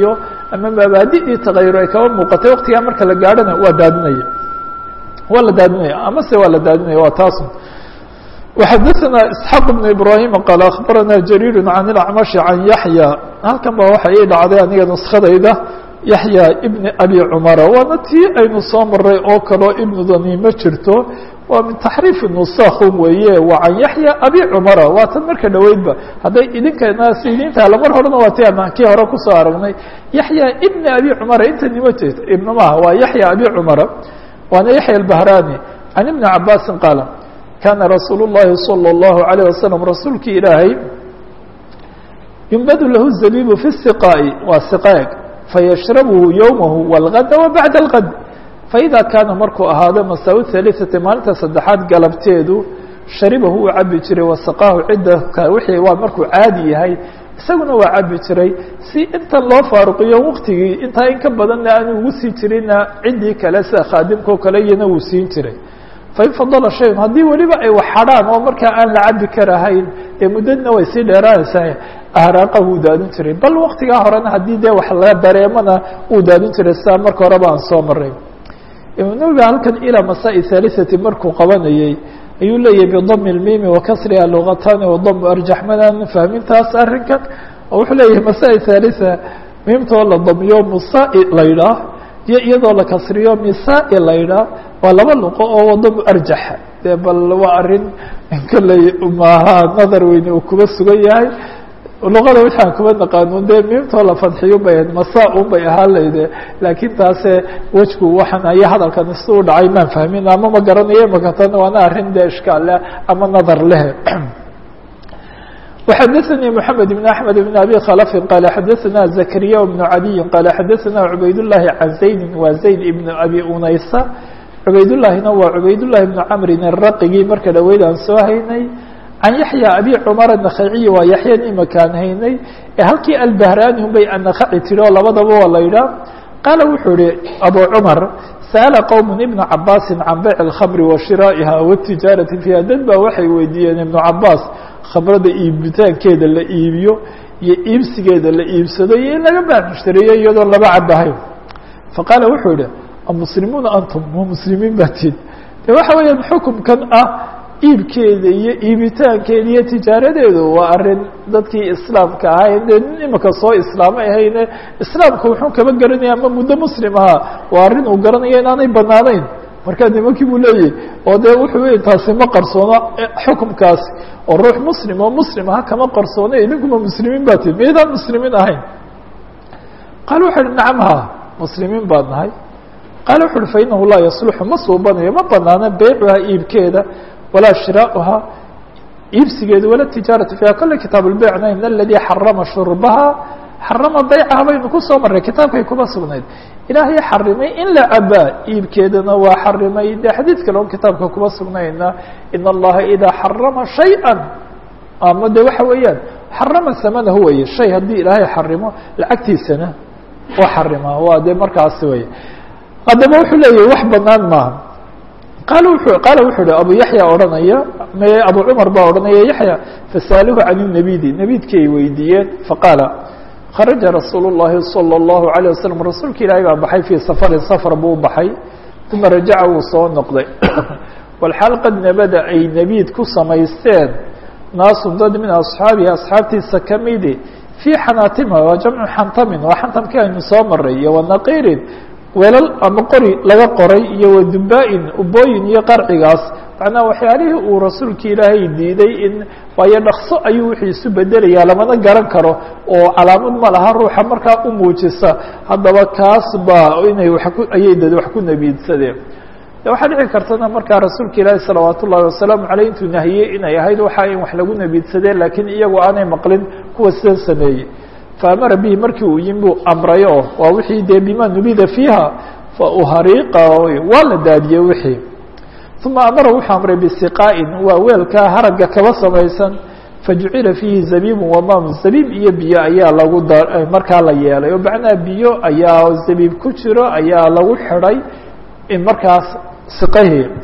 Speaker 1: ama mabaadidii tagayur ay kaba muuqatay waqtigaa marka la gaadhona waa daadinaya waa la daadinaya ama se waa la daadinaya waa taas وxadثna isحاq بن ibrahim qال aخbarana jarيir عan الأcmaشh عan yaحyى halkan ba waxa ii dhacday aniga nuskadayda yaحyى ibn abi cmara waana tii aynu soo maray oo kaloo ibnudani ma jirto waa min taxriif nusakun weeye waa can yaحyى abi cmara waa tan marka dhoweydba hadday idinkana sidiinta lamar horena waa ti aan kii hore kusoo aragnay yaحyى ibn abi cmara inta nima jeeto ibn maha waa yaحyى abi cmara waana yaحyى الbahrani can iبni cabasi qaala kaana rasuul الlahi salى الlahu عalيه waslم rasuulkii ilaahay yumbadu lahu zabibu fi الsiqaa'i waa siqaag fayashrabuhu yowmahu wاlgada wabacda اlgad faida kaana markuu ahaado masaa ثaliثati maalinta saddexaad galabteedu sharibahu uu cabi jiray wasaqaahu cidda wixii waa markuu caadi yahay isaguna waa cabi jiray si intan loo faaruqiyo waqtigii intaa in ka badanna aanu ugu sii jirina ciddii kale sida khaadimka o kale iyana wuu siin jiray fain fadala shayun haddii weliba ay wax hadhaan oo markaa aan la cabi karahayn dee muddadna way sii dheeraanaysaa ahraaqa wuu daadin jiray bal waktigaa horena haddii dee wax la dareemana wuu daadin jiray sidaa marka horeba aan soo maray imaam nawowi halkan ilaa masaa-i thalithati markuu qabanayey ayuu leeyahay bidami lmimi wakasriha lugatani wadamu arjax manaan fahmintaas arrinkan oo wuxuu leeyahay masaa-i thalitha miimtoo la damiyo musaa-i la ydhaah iyo iyadoo la kasriyo misaa-i la ydhaah waa laba luqo oo wadamo arjaxa dee bal waa arrin kolley maaha nadar weyne uu kuba sugan yahay luqada waxaan kuba naqaanun dee miimtoo la fadxiyo bay ahayd masa un bay ahaan layde laakiin taase wejku waxaan aya hadalkan si u dhacay maan fahmin ama ma garanayo makatan waana arrin dee ishkaal leh ama nadar leh وxadثnي محamed بن أحmed بن أbي khلف qال xadثna زكريا بن عadي qال xadثna عubayd اللahi عan زayd wa زayd بن أbي unaysa cubaydاللahina waa cubaydاللahi بن cmrin الraqigii marka dhaweyd aan soo haynay can yaحyى abi cmar النkhaciyi waa yaحyan imakaan haynay ee halkii albahrani un bay anakaci tiri oo labadaba waa la yidhaah qaala wuxuu ihi abu cmar sa'ala qowm ibna cabaasi can bayc الkhamri wa shiraa'iha wالtijaarati fiiha dad baa waxay weydiiyeen ibnu cabaas khamrada iibitaankeeda la iibiyo iyo iibsigeeda la iibsado iyo in laga baamushtariyo iyadoo laba cabahayn faqaala wuxuu yihi amuslimuuna antum ma muslimiin baa tid de waxa weeyaan xukumkan ah iibkeeda iyo iibitaankeeda iyo tijaaradeedu waa arrin dadkii islaamka ahay dee nin imika soo islaamay ahayne islaamka wuxuu kaba garanaya ama muddo muslim ahaa waa arrin uu garanaya inaanay banaanayn markaa nimankii buu leeyahy oo dee wuxuu wey taasi ma qarsoono xukumkaasi oo ruux muslim oo muslim aha kama qarsoono idinkuma muslimiin baa tihi miydaan muslimiin ahayn qaala wuxu uhi nacam ha muslimiin baad nahay qaala wuxu uhi fa inahu laa yasluxu ma suubanayo ma banaano beycuha iibkeeda walaa shiraauha iibsigeeda wala tijaaratu fiiha kolle kitaab lbeycna in aladii xarama shurbaha xarama beycaha baynu kusoo marray kitaabkay kuma sugnayd ilaahay xarimay in la cabaa iibkeedana waa xarimay de xadiid kale on kitaabka kuma sugnayna in allaha idaa xarama shayئa ama de waxa weeyaan xarama samanahu weye shay haddii ilaahay xarimo lacagtiisana waa xarima waa de markaasi wey haddaba wuxuu leeyahy wax banaan maaha qaal wuxuu qaala wuxuu uhi abu yaxya odhanaya m abu cumar baa odhanaya yaxya fasaaluhu can nabidi nabidkii ay weydiiyeen faqaala kharaja rasuul الlahi salى الlahu عalيه waslm rasuulka ilaahay baa baxay fii safarin safar buu baxay uma rajaca wuu soo noqday walxaal qad nabada ay nebiid ku samaysteen naasu dad min asxaabihi asxaabtiisa kamidi fii xanaatima waa jamcu xantamin waa xantamkii aynu soo maray iyo wanaqiirin weelal ama qori laga qoray iyo wadubaa-in ubooyin iyo qarcigaas macnaa waxyaalihii uu rasuulka ilaahay diiday in waayo dhakso ayuu wixii isu bedelayaa lamana garan karo oo calaamad ma laha ruuxa markaa u muujisa haddaba kaas baa inay wa ku ayay dad wax ku nebiidsadeen de waxaa dhici kartana markaa rasuulka ilaahi salawaat ullahi wasalaamu caleyh intuu nahiyey inay ahayd waxa in wax lagu nebiidsadeen laakiin iyagu aanay maqlin kuwa sidan sameeyey faamara bihi markii uu yimi buu amray oo waa wixii dee bima nubida fiiha fa uhariiqa waa la daadiyey wixii uma amara wuxuu amray bisiqaa'in waa weelkaa haragga kaba samaysan fajucila fiihi zabiibun wamaam zabiib iyo biyo ayaa lagu da markaa la yeelay oo macnaha biyo ayaa zabiib ku jiro ayaa lagu xidhay in markaas siqahii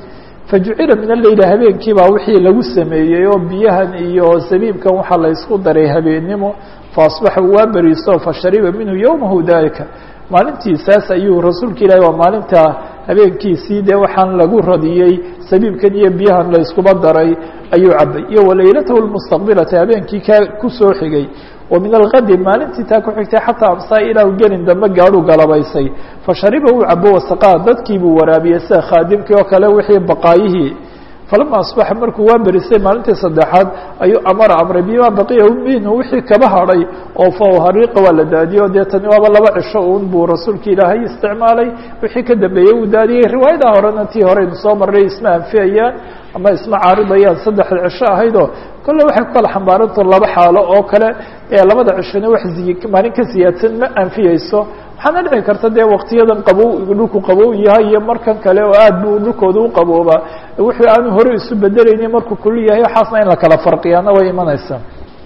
Speaker 1: fajucila min aleyli habeenkii baa wixii lagu sameeyey oo biyahan iyo zabiibkan waxaa la ysku daray habeennimo faasbaxa waa beriisto fashariba minhu yowmahu dalika maalintiisaas ayuu rasuulka ilaahi waa maalinta habeenkiisii dee waxaan lagu radiyey sabiibkan iyo biyahan la yskuba daray ayuu cabay iyo walaylatahu lmustaqbilata habeenkii ka kusoo xigay wa min algadi maalintii taa ku xigtay xataa amsaa ilaahu gelin dambe gaadhuu galabaysay fashariba uu cabo wasaqaa dadkii buu waraabiyey sida khaadimkii oo kale wixii baqaayihii falama asbaxa markuu waa berisay maalintii saddexaad ayuu amara amray bima baqiya minhu wixii kaba hadhay oo fahariiqa waa la daadiyo dee tani waaba laba cisho uun buu rasuulka ilaahay isticmaalay wixii ka dambeeyey uu daadiyey riwaayada horena tii horeynu soo marray isma anfiyayaan ama isma caaridayaan saddexda cisho ahaydoo kolle waxay ku kala xambaaranto laba xaalo oo kale ee labada cishona wax maalin ka siyaadsan ma anfiyeyso waxaana dhici karta dee waktiyadan qabow dhulku qabow yahay iyo markan kale oo aad buu dhulkooda u qaboobaa wuxuu aanu hore isu bedelaynin markuu kulu yahay waxaasna in la kala farqiyaana way imanaysaa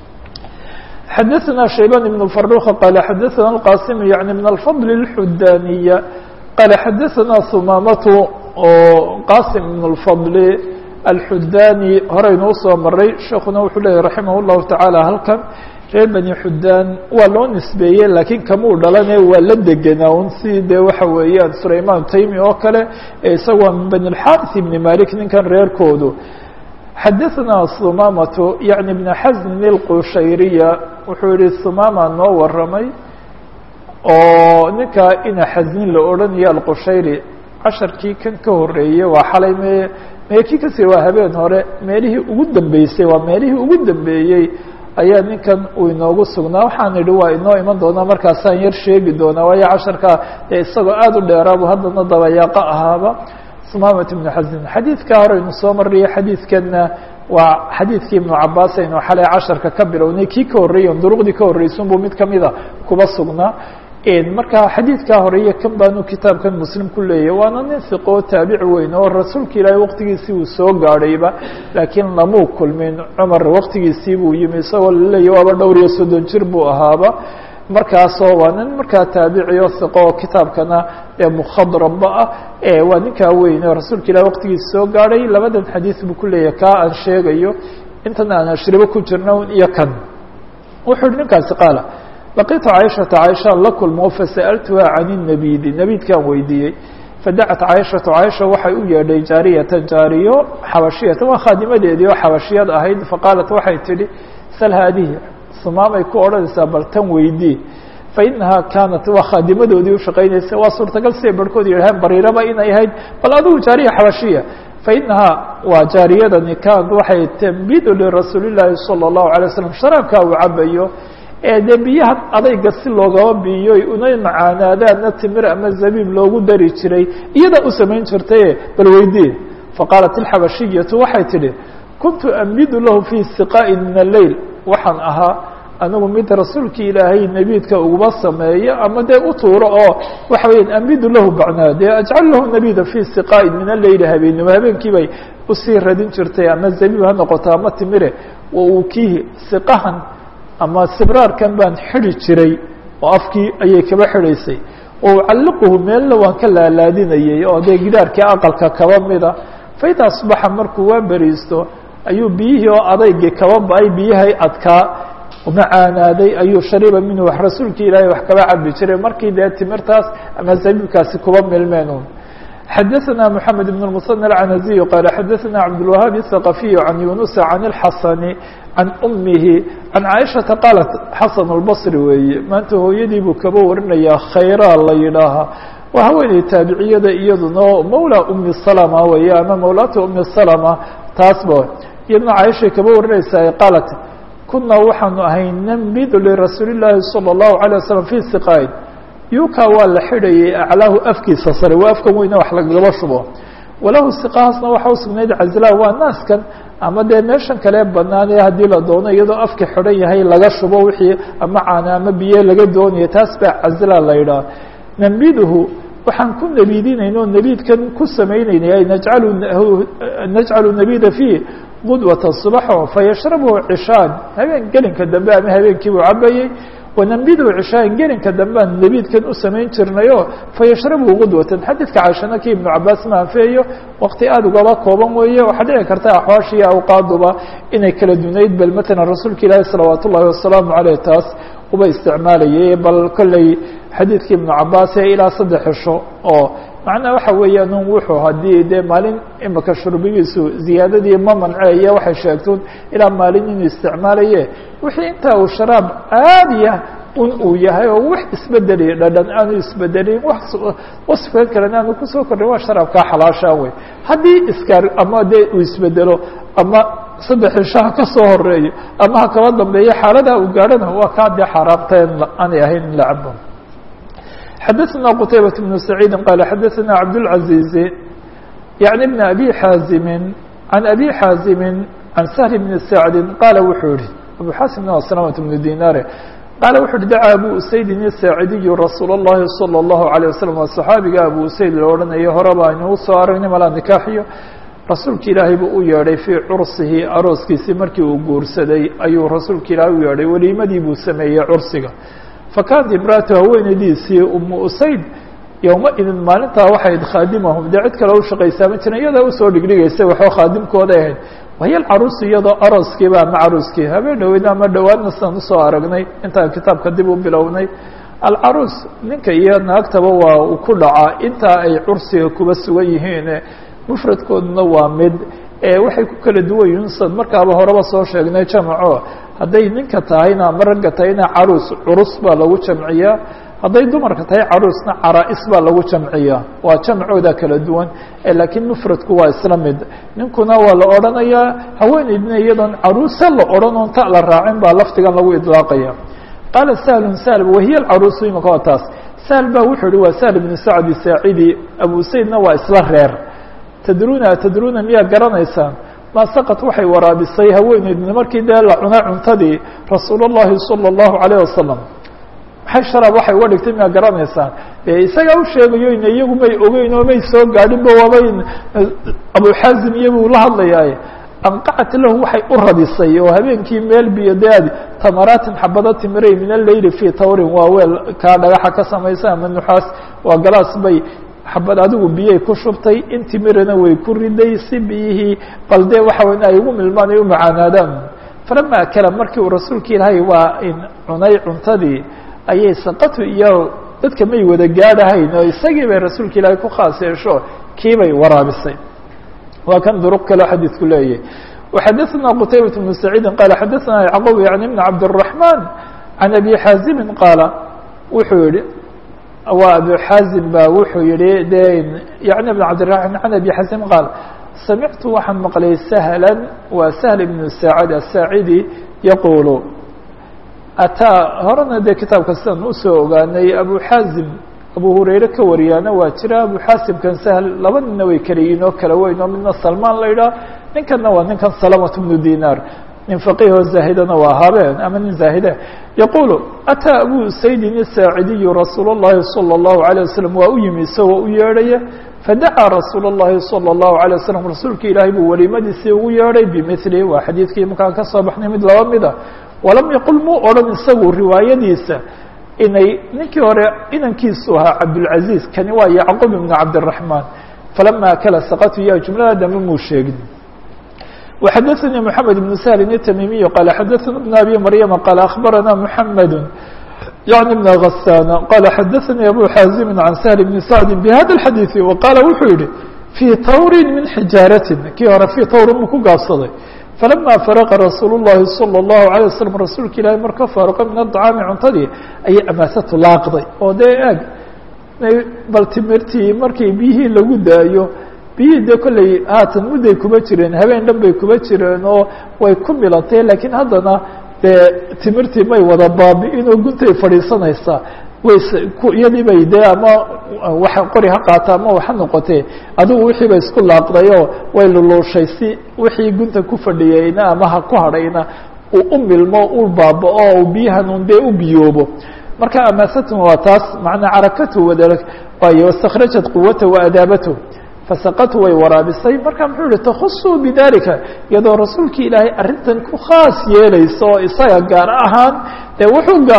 Speaker 1: xadaثna shayban ibn faruka qala xadaثna اlqasim yani min alfadl اlxudaniya qala xadaثna humamatu oo qasim ibn اlfadl alxudani horeynuu soo maray sheekuna wuxuu leyahy raximah اllahu taعaalى halkan reer bani xudaan waa loo nisbeeyey laakiin kamuu dhalane waa la degenaa un si dee waxa weeyaan sulayman taymi oo kale ee isagoo min bani اlxaris ibni malik ninkan reerkoodu xadaثna humamatu yaعni bn xasnin اlqushayriya wuxuu yihi humama noo waramay oo ninkaa ina xasnin la odhanayo alqushayri casharkii kan ka horeeyey waa xalay me meekii kasi waa habeen hore meelihii ugu dambeysay waa meelihii ugu dambeeyey ayaa ninkan uu inoogu sugnaa waxaan idhi waa inoo iman doonaa markaasaan yar sheegi doonaa waayo casharka ee isagoo aada u dheeraabu haddana dabayaaqo ahaaba sumamat ibnu xasin xadiidkaa horeynu soo mariyo xadiidkanna waa xadiidkii ibnu cabaas aynu xalay casharka ka bilownay kii ka horreeya duruqdii ka horreysunbuu mid kamida kuba sugnaa marka xadiidkaa horeeye kan baanu kitaabkan muslim ku leeyahy waana nin fiqoo taabici weyn oo rasuulka ilaahay waqtigiisii uu soo gaadhayba laakiin lamuu kulmin cumar waqtigiisii buu yimi isagoo laleeyahy waaba dhowr iyo soddon jir buu ahaaba markaasoo waa nin markaa taabici oo fiqo oo kitaabkana ee mukhadraba ah waa ninkaa weyn oo rasuulka ilahay waqtigiisi soo gaadhay labadan xadiid buu ku leeyahay kaa aan sheegayo intan aan ashribo ku jirna iyo kan wuxuu yihi ninkaasi qaala laqitu caaishata caaishaan la kulmo fasa'altuha can الnabidi nebidkaan weydiiyey fadacat caaishatu caaisha waxay u yeedhay jaariyatan jaariyo xabashiyatan waa khaadimadeedii oo xabashiyad ahayd faqaalat waxay tidhi sal haadihi sumaamay ku odhanaysaa bal tan weydii fainahaa kaanat waa khaadimadoodii ushaqaynaysa waa suurtagal siday barhkood yidhaheen bariiraba inay ahayd bal adigu jaariya xabashiya fainahaa waa jaariyadani kaanat waxay tambidu lirasuuli llaahi salى الlahu alay slam sharaabkaa uu cabayo ee dee biyaha adayga si loogaba biiyo una macaanaadaadna timir ama zabiib loogu dari jiray iyadaa u samayn jirtaye bal weydii faqaalat ilxabashiyatu waxay tidhi kuntu ambidu lahu fii siqaa'in min alleyl waxaan ahaa anigu mid rasuulkii ilaahay nebiidka uguma sameeyo ama dee u tuuro oo waxa weeyaan ambidu lahu bacnaa dee ajcal lahu nabida fii siqaa'in min alleyli habeenimo habeenkii bay usii radin jirtay ama zabiib ha noqoto ama timire wa ukiihi siqahan ama sibraarkan baan xidi jiray oo afkii ayay kaba xidhaysay oo ucalliquhu meelna waan ka laalaadinayay oo dee gidaarkii aqalka kaba mida faida asbaxa markuu waa beriisto ayuu biyihii oo adaygii kaba ba-ay biyahay adkaa macaanaaday ayuu shariba minhu wax rasuulkii ilaahay wax kaba cabi jiray markii dee timirtaas ama zabiibkaasi kuba milmeen xadaثna mحamed بن المثنى العنزي qال xadaثna cabdالوهاaب الثقفي عن يuنس عن الحasن عan أmihi عan caiشhaةa qaaلت xaسن البصri weeye maanta hooyadii buu kaba warinayaa khayraa la yidhaahaa waa haweeney taabiciyada iyaduna mawlى أmi سلمة weeye ama mawlaata أmi سلمة taasba iyaduna caiشhay kaba warinaysaa qaaلت kuna waxaanu ahay nmid lrasuuli الlahi صلى الlaهu عليه وسلم في سقاid yuka waa la xidhayay aclaahu afkiisa sare waa afkan weyne wax lagaba shubo walahu siqahaasna waxa usugnayd cazlaa waa naaskan ama dee meeshan kale banaan ee haddii la doono iyadoo afka xidhan yahay laga shubo wixii ama caana ama biyo laga doonaya taas baa cazlaa la yidhaha nambiduhu waxaan ku nebiidinayna oo nebiidkan ku sameynaynay ay najcalu najcalu nabida fiih qudwata subaxo fayashrabuhu cishaan habeen gelinka dambe ama habeenkiibuu cabayey wanambidu cishaain gelinka dambean nabiidkan u samayn jirnayo fayashrabu gudwatan xadiidka caaishana kii ibnu cabaas ma anfeeyo waqti aada ugaba kooban weeye waxaa dhici karta axwaashiiyo awqaaduba inay kala dunayd bal matalan rasuulka ilaahi salawaat ullahi wasalaamu caleyh taas uba isticmaalayay bal kolley xadiidkii ibnu cabaas ee ilaa saddex cisho oo macnaha waxa weeyaan un wuxuu haddii dee maalin imika shurbigiisu ziyaadadii ma manceeya waxay sheegtoon ilaa maalin inuu isticmaalaye wixii intaa uu sharaab caadiya un uu yahay oo wax isbedeliya dhadhan aanu isbedelin wax wasfigan kalena aanu kusoo kordhin waa sharaabkaa xalaashaa wey haddii iskaar ama dee uu isbedelo ama saddex cishaha ka soo horeeyo ama ha kaba dambeeyo xaaladaha uu gaadhana waa kaa dee xaaraamteen aanay ahayn in la cabo xadaثna qtaybaة بن سacيidi qال xadaثna cabdالعaزيiز yaعnي بn abi xaazimi عan abi xaazimi عan سهل بn سacdi qaala wuxuu yihi abu xaasimna waa سلامة بن dinare qaala wuxu uhi dacaa abu usaydin الsaacidiyu rasuul الlahi salى الlahu عalيه waslم waa صaxaabiga abu usayd la odhanayo horeba aynuu soo aragnay malaa nikaaxiyo rasuulka ilaahay buu u yeedhay fii cursihi arooskiisii markii uu guursaday ayuu rasuulka ilaahay u yeedhay weliimadii buu sameeyey cursiga fakaanat imraatu haweenaydiisii umu usayd yowma-idin maalintaa waxay ayd khaadimahum dee cid kale u shaqaysaa ma jiran iyadaa usoo dhigdhigaysay waxba khaadimkooday ahayd wahiya alcaruusi iyadoo arooskiiba ama caruuskii habeen dhoweyna ama dhowaadna sidaan usoo aragnay intaan kitaabka dib u bilownay alcaruus ninka iyo naagtaba waa uu ku dhacaa intaa ay cursiga kuba sugan yihiin mufradkooduna waa mid waxay ku kala duwan yihiin sad markaaba horeba soo sheegnay jamaco hadday ninka tahayna ama ragga tahayna caruus curus baa lagu jamciyaa hadday dumarka tahay caruusna caraa-is baa lagu jamciyaa waa jamcooda kala duwan laakiin mufradku waa isla mid ninkuna waa la odhanayaa haweeneydna iyadoon caruusa la odhan oon ta la raacin baa lafdigan lagu idlaaqaya qaala sahlun sahl wahiya alcaruusu imaka waa taas sahl ba wuxuu yihi waa sahl ibnu sacdi saacidi abu saydna waa isla reer tadruuna tadruuna miyaa garanaysaan maa saqat waxay waraabisay haweeneydna markii dee la cunay cuntadii rasuul اllahi salى اllahu alayه wasalam maxay sharaab waxay uga dhigtay miyaa garanaysaan dee isagaa u sheegayo ina iyagu may ogeyn oo may soo gaadhinba waabay abuxaazim iyabuu la hadlayaaye anqacat lahu waxay u radisay oo habeenkii meel biyo deadi tamaraatin xabado timiray min aleyli fii tawrin waa weel kaa dhagaxa ka samaysa ama nuxaas waa galaas bay xabad adigu biyay ku shubtay in timirana way ku riday si biyihii bal dee waxa weyn ay ugu milmaan ay u macaanaadaan falama akala markii uu rasuulka ilaahay waa in cunay cuntadii ayay saqatu iyo dadka may wada gaadhahayn oo isagii bay rasuulka ilaahay ku khaas yeesho kiibay waraabisay waa kan duruq kale xadiidku leeyahy وxadaثna qtaybaة بن سacيidi qala xadaثna yعqوb yaعni بn cabdالرaحman عan abi xaazimi qaala wuxuu yihi waa abu xaazim ba wuxuu yihi de yaعni بn cabdiلرaحman عan abi xaazim qaal samictu waxaan maqlay sahla waa sahl ibn saacd aلsaacidi yaqulu ataa horena dee kitaabka sidan usoo ogaanay abu xaazim abu hurayre ka wariyaana waa jira abu xaasimkan sahl laba ninna way kala yihiin oo kala weyn oo midna salmaan la idhaah ninkanna waa ninkan salamat bnu dinar nin faqiih oo zaahidana waa habeen ama nin zaahide yaqulu ataa abu saydin isaacidiyu rasuul اllahi salى اllahu عalيه wasalam waa u yimi isagoo u yeedhaya fadacaa rasuul اllahi salى اllahu عalيه wasalam rasuulka ilaahay buu weliimadiisii ugu yeedhay bimili waa xadiidkii markaan ka soo baxnay mid laba mida walam yaqul muu odhan isagu riwaayadiisa inay ninkii hore inankiisu ahaa cabdulcaziiz kani waa yacqub ibn cabdالraحman falama akala saqatu iya jumlada dambe muu sheegin وxadaثnي mحamed بن shl التmimiي qال xadaثna بن abi maryama qال aخbarana mحamed yعni بn غasana qال xadaثnي abu xaazimi عan shl بn sacdi bhada الxadiiث وqaala wuxuu yihi fii tawri min xijaarati kii hore fii tawri muu ku gaabsaday falama faraqa rasuul الlahi salى الlahu عalيه waslm rasuulka ilaahi marka faaruqa min aلطcaami cuntadii ayay amaasatu laaqday oo dee eeg bal timirtii markii biyihii lagu daayo biyihii dee kolley haatan mudday kuma jireen habeen dhan bay kuma jireen oo way ku milantay laakiin haddana dee timirtii may wada baabi-in oo guntay fadhiisanaysaa ways iyadii bay dee ama wax qori ha qaata ama waxa noqotee adigu wixii bay isku laaqdayoo way luluushay si wixii gunta ku fadhiyeyna ama ha ku hadhayna uu u milmo u baaba-o u biyahan un dee u biyoobo marka amaasatun waa taas macnaa carakatu wada waayo wastakhrajat quwata wa adaabatu fasaqatu way waraabisay marka muxuu yihi takhusuu bidalika iyadoo rasuulkii ilaahay arrintan ku khaas yeelayso oo isaga gaar ahaan dee wuxuu gaara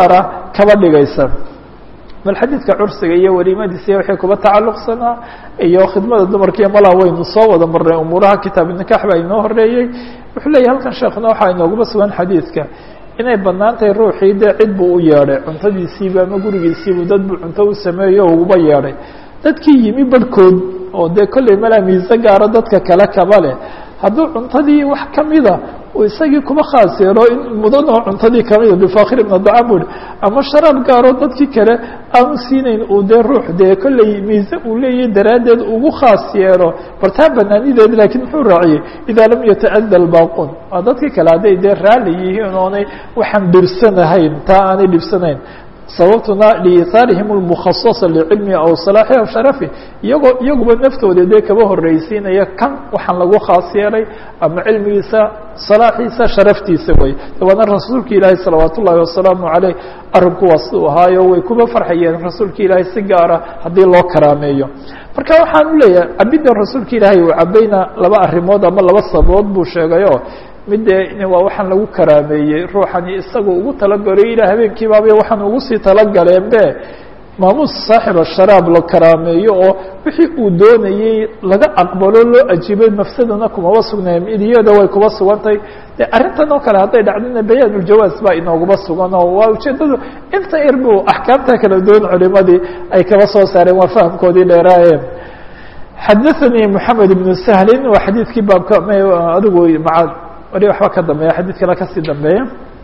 Speaker 1: kaba dhigaysa bal xadiidka cursiga iyo weliimadiisa waxay kuba tacalluqsanaa iyo khidmada dumarkiiyo malaa waynu soo wada marnay umuuraha kitaab nikax baa inoo horeeyey wuxuu leeyahy halkan sheekuna waxaa inooguma sugan xadiidka inay bannaan tahay ruuxii dee cid buu u yeedhay cuntadiisiiba ama gurigiisiibu dad buu cunto u sameeyo o uguba yeedhay dadkii yimi barhkood oo dee kolley malaa miise gaaro dadka kale kaba leh hadduu cuntadii wax kamida uu isagii kuba khaas yeelo in mudan oo cuntadii kamida bifakhir ibna dacam bu ama sharaab gaaro dadkii kale aanu siinayn uu dee ruux dee kolley miise uu leeyahay daraaddeed ugu khaas yeelo bartaa banaanideed laakiin muxuu raaciyey idaa lam yata'ada lbaaqun waa dadkii kale hadday dee raalli yihiin oonay waxaan dhibsanahayn taa aanay dhibsanayn sababtuna liihaarihim اlmukhasasa licilmi aw salaaxi aw sharafi iyagoo iyaguba naftooda dee kaba horreysiinaya kan waxaan lagu khaas yeelay ama cilmigiisa salaaxiisa sharaftiisa wey waana rasuulka ilaahi salawaat ullahi wasalaamu caleyh arrinku waa siduu ahaayo way kuba farxayeen rasuulka ilaahay si gaara haddii loo karaameeyo marka waxaan u leeyahay cabiddan rasuulka ilaahay uu cabayna laba arrimood ama laba sababood buu sheegayo mid dee waa waxaan lagu karaameeyey ruuxani isaga ugu talagalayo ilaa habeenkiibaabay waxaan ugu sii talagaleen be maamuus saaxiba sharaab la karaameeyo oo wixii uu doonayey laga aqbalo loo ajiibay mafsadana kumaba sugnayn idiyada way kuba sugantay de arrintan oo kale hadday dhacdina bayaan uljawaaz baa inooguma sugan oo waa ujeedadu inta yar buu axkaamta kala duwan culimadii ay kaba soo saareen waa fahamkoodii dheeraaye xadaثanii moxamed ibnu sahlin waa xadiidkii baabka adigu maa wali waxba ka dambeeya xadiidkana kasii dambeeya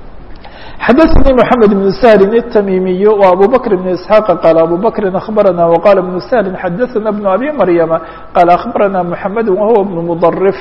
Speaker 1: xadaثnي محamed بن سهل التmimiي وأbو بكر بن اسحاq qال أbو بكر أخبرnا وqال بن سهل xadaثna بن أbي مريم qال أخبرnا محaمد وهو بن مضرف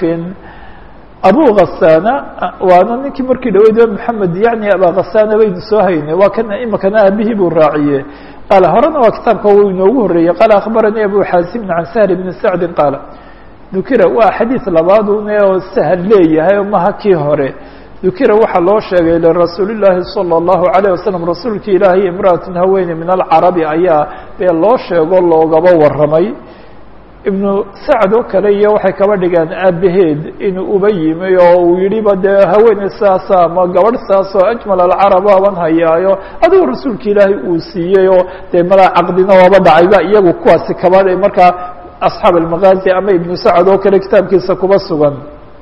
Speaker 1: أbو غساn waana ninkii markii dhaweyd محamed yaعnي abا غساn baynu soo haynay waa kan imikana aabihii buu raaciye qال horena waa kitaabka w inoogu horeeyey qال أخبرnي أbو xاaزم عن سهل بن سعد qاaل dukira waa xadiiث labaadun oo shl leeyahay maha kii hore dukira waxaa loo sheegay lirasuuli الlaahi salى الlahu عalيه waslم rasuulki ilaahay imra'atun haweeney min alcarabi ayaa dee loo sheego loogaba waramay ibnu sacd oo kale iyo waxay kaba dhigaan aabaheed inuu uba yimi oo uu yihiba dee haweeney saasa ama gabadh saas oo ajmal alcarab aban hayaayo adigu rasuulki ilaahay uu siiyey oo dee malaa caqdina waaba dhacayba iyagu kuwaasi kaba markaa asxaab almagaazi ama ibnu sacd oo kale kitaabkiisa kuba sugan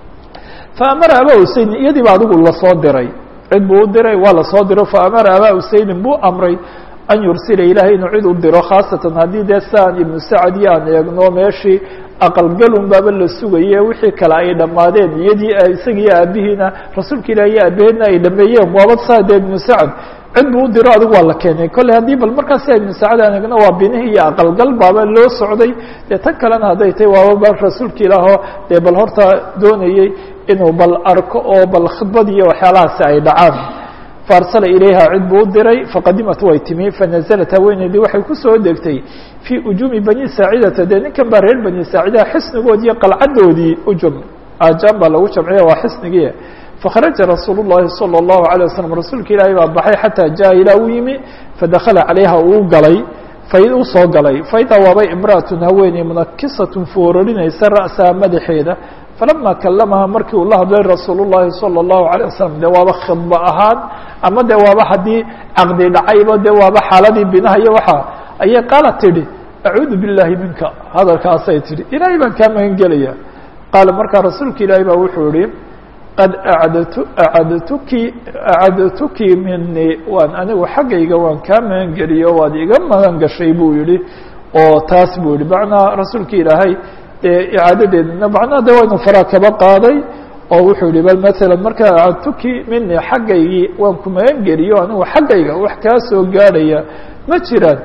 Speaker 1: faamara abaa huseynin iyadiiba adigu lasoo diray cid buu u diray waa lasoo diro faamara abaa huseynin buu amray an yursila ilaahay inuu cid u diro khaasatan haddii dee saan ibnu sacd iyo aan eegno meeshii aqalgalun baaba la sugaye wixii kale ay dhammaadeen iyadii isagiiyo aabihiina rasuulka ilaah iyo aabaheedna ay dhameeyeen waaba saa dee ibnu sacd cid buu u diro adigu waa la keenay kolley haddii bal markaasi ibnu sacad aan egno waa binihii iyo aqalgal baaba loo socday dee tan kalena hadday tahy waaba bal rasuulka ilaahoo dee bal horta doonayey inuu bal arko oo bal khidbad iyo waxyaalahaasi ay dhacaan faarsala ilayha cid buu u diray faqadimat way timi fanazalat haweeneydii waxay kusoo degtay fii ujuumi bani saacidata dee ninkan baa reer bani saacidaha xisnigoodii iyo qalcadoodii ujum aajaan baa lagu jamciya waa xisnigii fakharaja rasuul الlahi salى الlahu عalيه waslm rasuulka ilaahay baa baxay xataa jaa ilaa u yimi fadakala calayha uu galay u soo galay faidaa waabay imra'atun haweeney munakisatun foorarinaysa ra'saha madaxeeda falama kalamaha markii uu la hadlay rasuul الlahi salى الlahu عalيه waslm de waaba khidba ahaan ama de waaba haddii caqdi dhacayba de waaba xaaladii binaha iyo waxa ayay qaala tidhi acuudu biاllahi minka hadalkaasay tidhi ilaahay baan kaa magan gelaya qaala markaa rasuulka ilaahay baa wuxuu yihi qad acdtu acadtuki acadtuki minii waan anigu xaggayga waan kaa magan geliyo waad iga magan gashay buu yihi oo taas buu yihi macnaa rasuulka ilaahay dee icaadadeedna macnaha de waynu faraa kaba qaaday oo wuxuu yihi bal maala markaa acadtuki minii xaggaygii waan ku magan geliyo anigu xaggayga wax kaa soo gaadhaya ma jiraan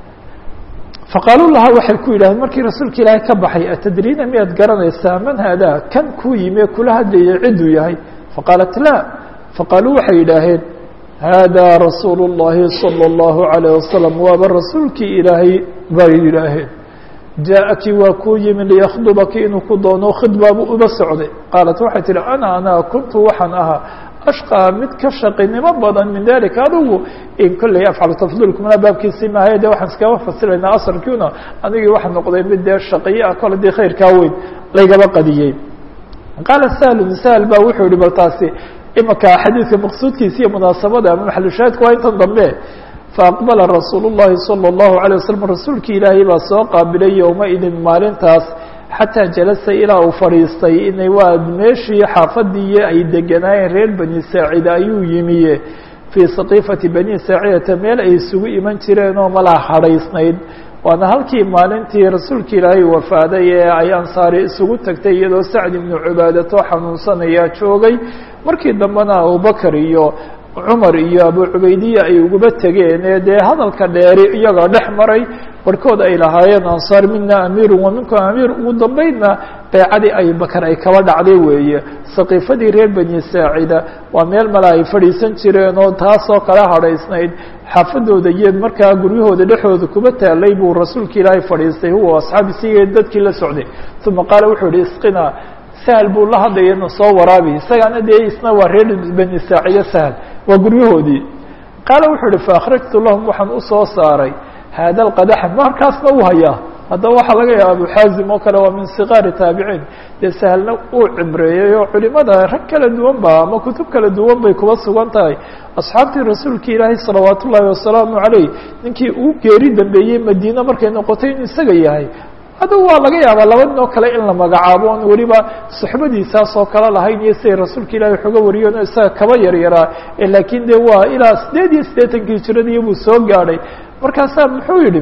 Speaker 1: faqaaluu laha waxay ku yidhahdeen markii rasuulka ilaahay ka baxay atadriina miyaad garanaysaa man haadaa kan kuu yimi ee kula hadlayay cidduu yahay faqaalat laa faqaaluu waxay yidhaaheen haadaa rasuulu الlahi salى الlahu عalيه wasalam waaba rasuulkii ilaahay bay yidhaaheen jaaءaki waa kuu yimi liyakhdubaki inuu ku doono khidbaabu uba socday qaalat waxay tihi ana anaa kuntu waxaan ahaa ashqaa mid ka shaqinimo badan min dalika adigu in kolley afcalu tafdiilkumana baabkiisii maahaye de waxaan iskaba fasiraynaa asarkiuna anigii waxa noqday mid dee shaqiye ah kole dee khayrkaa weyn laygaba qadiyey qaala sahlun sahl ba wuxuu yihi bal taasi imaka xadiidka maqsuudkiisa iyo munaasabada ama maxalushaahidku waa intan dambe faaqbala rasuul الlahi salى الlahu عalيه waslm rasuulki ilaahay baa soo qaabilay yowmaidin maalintaas xataa jalasa ilaa uu fadhiistay inay waa meeshii xaafadiiyo ay deganaayeen reer bani saacida ayuu yimiye fii saqiifati bani saacidata meel ay isugu iman jireen oo malaa hadhaysnayd waana halkii maalintii rasuulka ilaahay wafaaday ee ay ansaari isugu tagtay iyadoo sacd ibnu cubaadato xanuunsanayaa joogay markii dambena abubakar iyo cumar iyo abu cubaydiya ay uguba tegeen ee dee hadalka dheeri iyagoo dhex maray barhkood ay lahaayeen ansaar mina amiiru wa minkum amiir ugu dambeydna beecadii abubakar ay kaba dhacday weeye saqiifadii reer bani saacida waa meel male ay fadhiisan jireen oo taasoo kala hadhaysnayd xaafadooda iyo markaa guryahooda dhexooda kuba taalay buu rasuulka ilaahay fadhiistay huwa asxaabi siga dadkii la socday uma qaala wuxuu yihi isqina sahal buu la hadlayana soo waraabi isagaana dee isna waa reer bani saacida sahal waa guryahoodii qaala wuxuu ihi faakhrajtu lahum waxaan usoo saaray haada alqadaxa markaasna uu hayaa haddaba waxaa laga yaaba abu xaazim oo kale waa min sigaari taabiciin dee sahalna uu cibreeyey oo culimada rag kala duwan ba ama kutub kala duwan bay kuba sugan tahay asxaabtii rasuulka ilaahay salawaat ullaahi wasalaamu caleyh ninkii uu geeri dambeeyey madiine markay noqotay inuu isaga yahay haddaba waa laga yaabaa laba nin oo kale in la magacaabo on weliba suxbadiisaas oo kale lahayn iyo siday rasuulka ilaahay xoga wariyeen oo isaga kaba yaryaraa laakiin de waa ilaa sideed iyo siddeetankii hijradii buu soo gaadhay markaasaa muxuu yidhi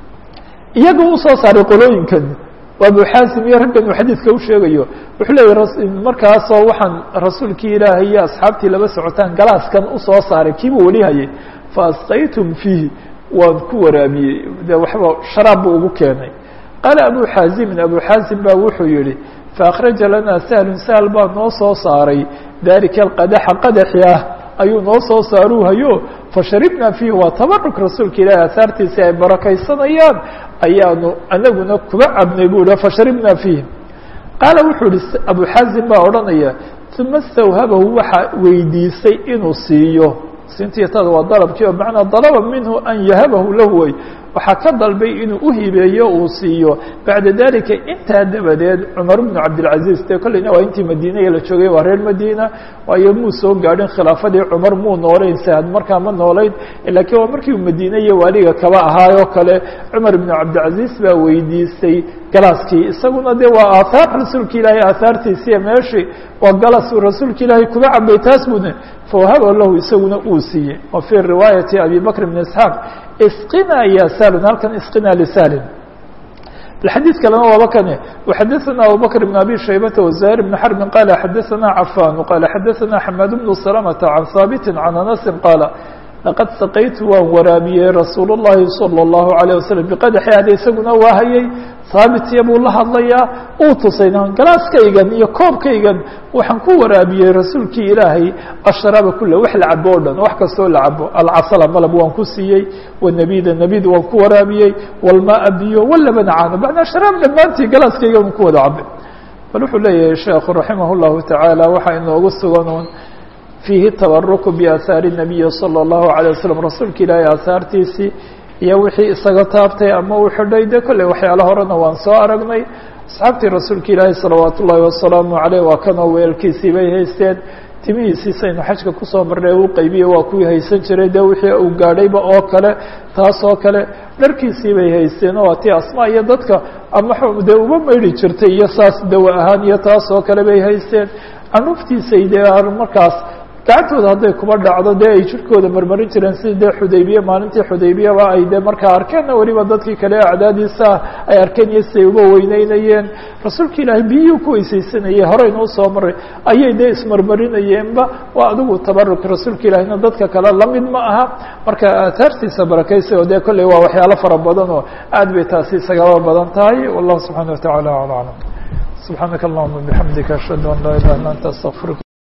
Speaker 1: iyaga usoo saaray qolooyinkan waa abu xaasim iyo raggan uu xadiidka u sheegayo wuxuu leeyahy markaasoo waxaan rasuulkii ilaahay iyo asxaabtii laba socotaan galaaskan usoo saaray kiibuu weli hayay fa asqaytum fiihi waan ku waraabiyey de waxba sharaab buu ugu keenay qaala abu xaazimin abu xaazim baa wuxuu yihi faakhraja lanaa sahlun sahl baa noo soo saaray dalika alqadaxa qadaxi ah ayuu noo soo saaruu hayo fasharibnaa fiihi waa tabaruk rasuulka ilaahi asaartiisi ay barakaysanayaan ayaanu anaguna kuba cabnay buu hi fasharibnaa fiihi qaala wuxuu ihi abu xaazim baa odhanaya uma stawhabahu waxaa weydiisay inuu siiyo sintiyatada waa dalabkii oo macnaa dalaba minhu an yahabahu lahu way waxaa ka dalbay inuu uhibeeyo uu siiyo bacda dalika intaa dabadeed cumar bnu cabdilcaziz dee kolleyna waa intii madiinaya la joogay waa reer madiina waayo muu soo gaadhin khilaafadii cumar muu noolayn sahad markaa ma noolayn laakiin waa markii uu madiine iyo waaliga kaba ahaayoo kale cumar bnu cabdilcaziz baa weydiistay galaaskii isaguna de waa aathaar rasuulka ilaahay aathaartiisiiya meeshii waa galas uu rasuulka ilaahay kuba cabay taas bune fawahaba lahu isaguna uu siiyey wa fii riwaayati abi bakr bn isxaaq isqina ya salun halkan isqina lisalin الxadيiث kalena waaba kane وxadثna abubكر بن abي شhaybة وزهير بن حرب qال xadثna عفان qال xadثna حماد بن سلمة عن ثابت عن أنس qال لqad saqaytu waan waraabiyey rasuul الlahi صلى الlaه عليه وسلم بqadxi ada isaguna waa hayay haabitya buu la hadlayaa uu tusayna galaaskaygan iyo koobkaygan waxaan ku waraabiyey rasuulkii ilaahay ashraaba kula wax la cabo o dhan wax kastoo la cabo alcasala malab waan ku siiyey wanabida nabid waan ku waraabiyey walmaa biyo walabana caano macnaa sharaab dhammaantii galaaskaygan ku wada cabe bal wuxuu leeyahay sheekhu raximah الlahu taعaalى waxaa inoogu sugan un fiihi tabaruku biaahaari الnabiyi salى الlahu عalيه waslm rasuulka ilaahay aahaartiisii iyo wixii isaga taabtay ama uu xidhay de kolley waxyaala horena waan soo aragnay asxaabtii rasuulka ilaahi salawaat ullaahi wasalaamu caleyh waa kanoo weelkiisii bay haysteen timihiisiisaynu xajka kusoo marnay uu qaybiye waa kuwii haysan jiray de wixii uu gaadhayba oo kale taas oo kale dharkiisii bay haysteen oo tii asmaa iyo dadka ama dee uba maydhi jirtay iyo saas dawa ahaan iyo taas oo kale bay haysteen canuuftiisay dee markaas gacantooda hadday kuba dhacdo dee ay jirkooda marmarin jireen sida dee xudaybiye maalintii xudaybiyaba ay de markaa arkeenna weliba dadkii kale acdaadiisa ay arkeen iyo siday uga weyneynayeen rasuulka ilaahay biyihii ku weysaysanayay horeynuu soo maray ayay dee ismarmarinayeenba waa adigu tabaruk rasuulka ilaahina dadka kale lamid ma aha marka aataartiisa barakaysa oo dee kolley waa waxyaalo fara badan oo aad bay taasi isagaba badan tahay wallahu subxaana wataعala ala aclam subxaanaka allahuma bixamdika ashhadu an laa ilaha illa anta astaqfiruka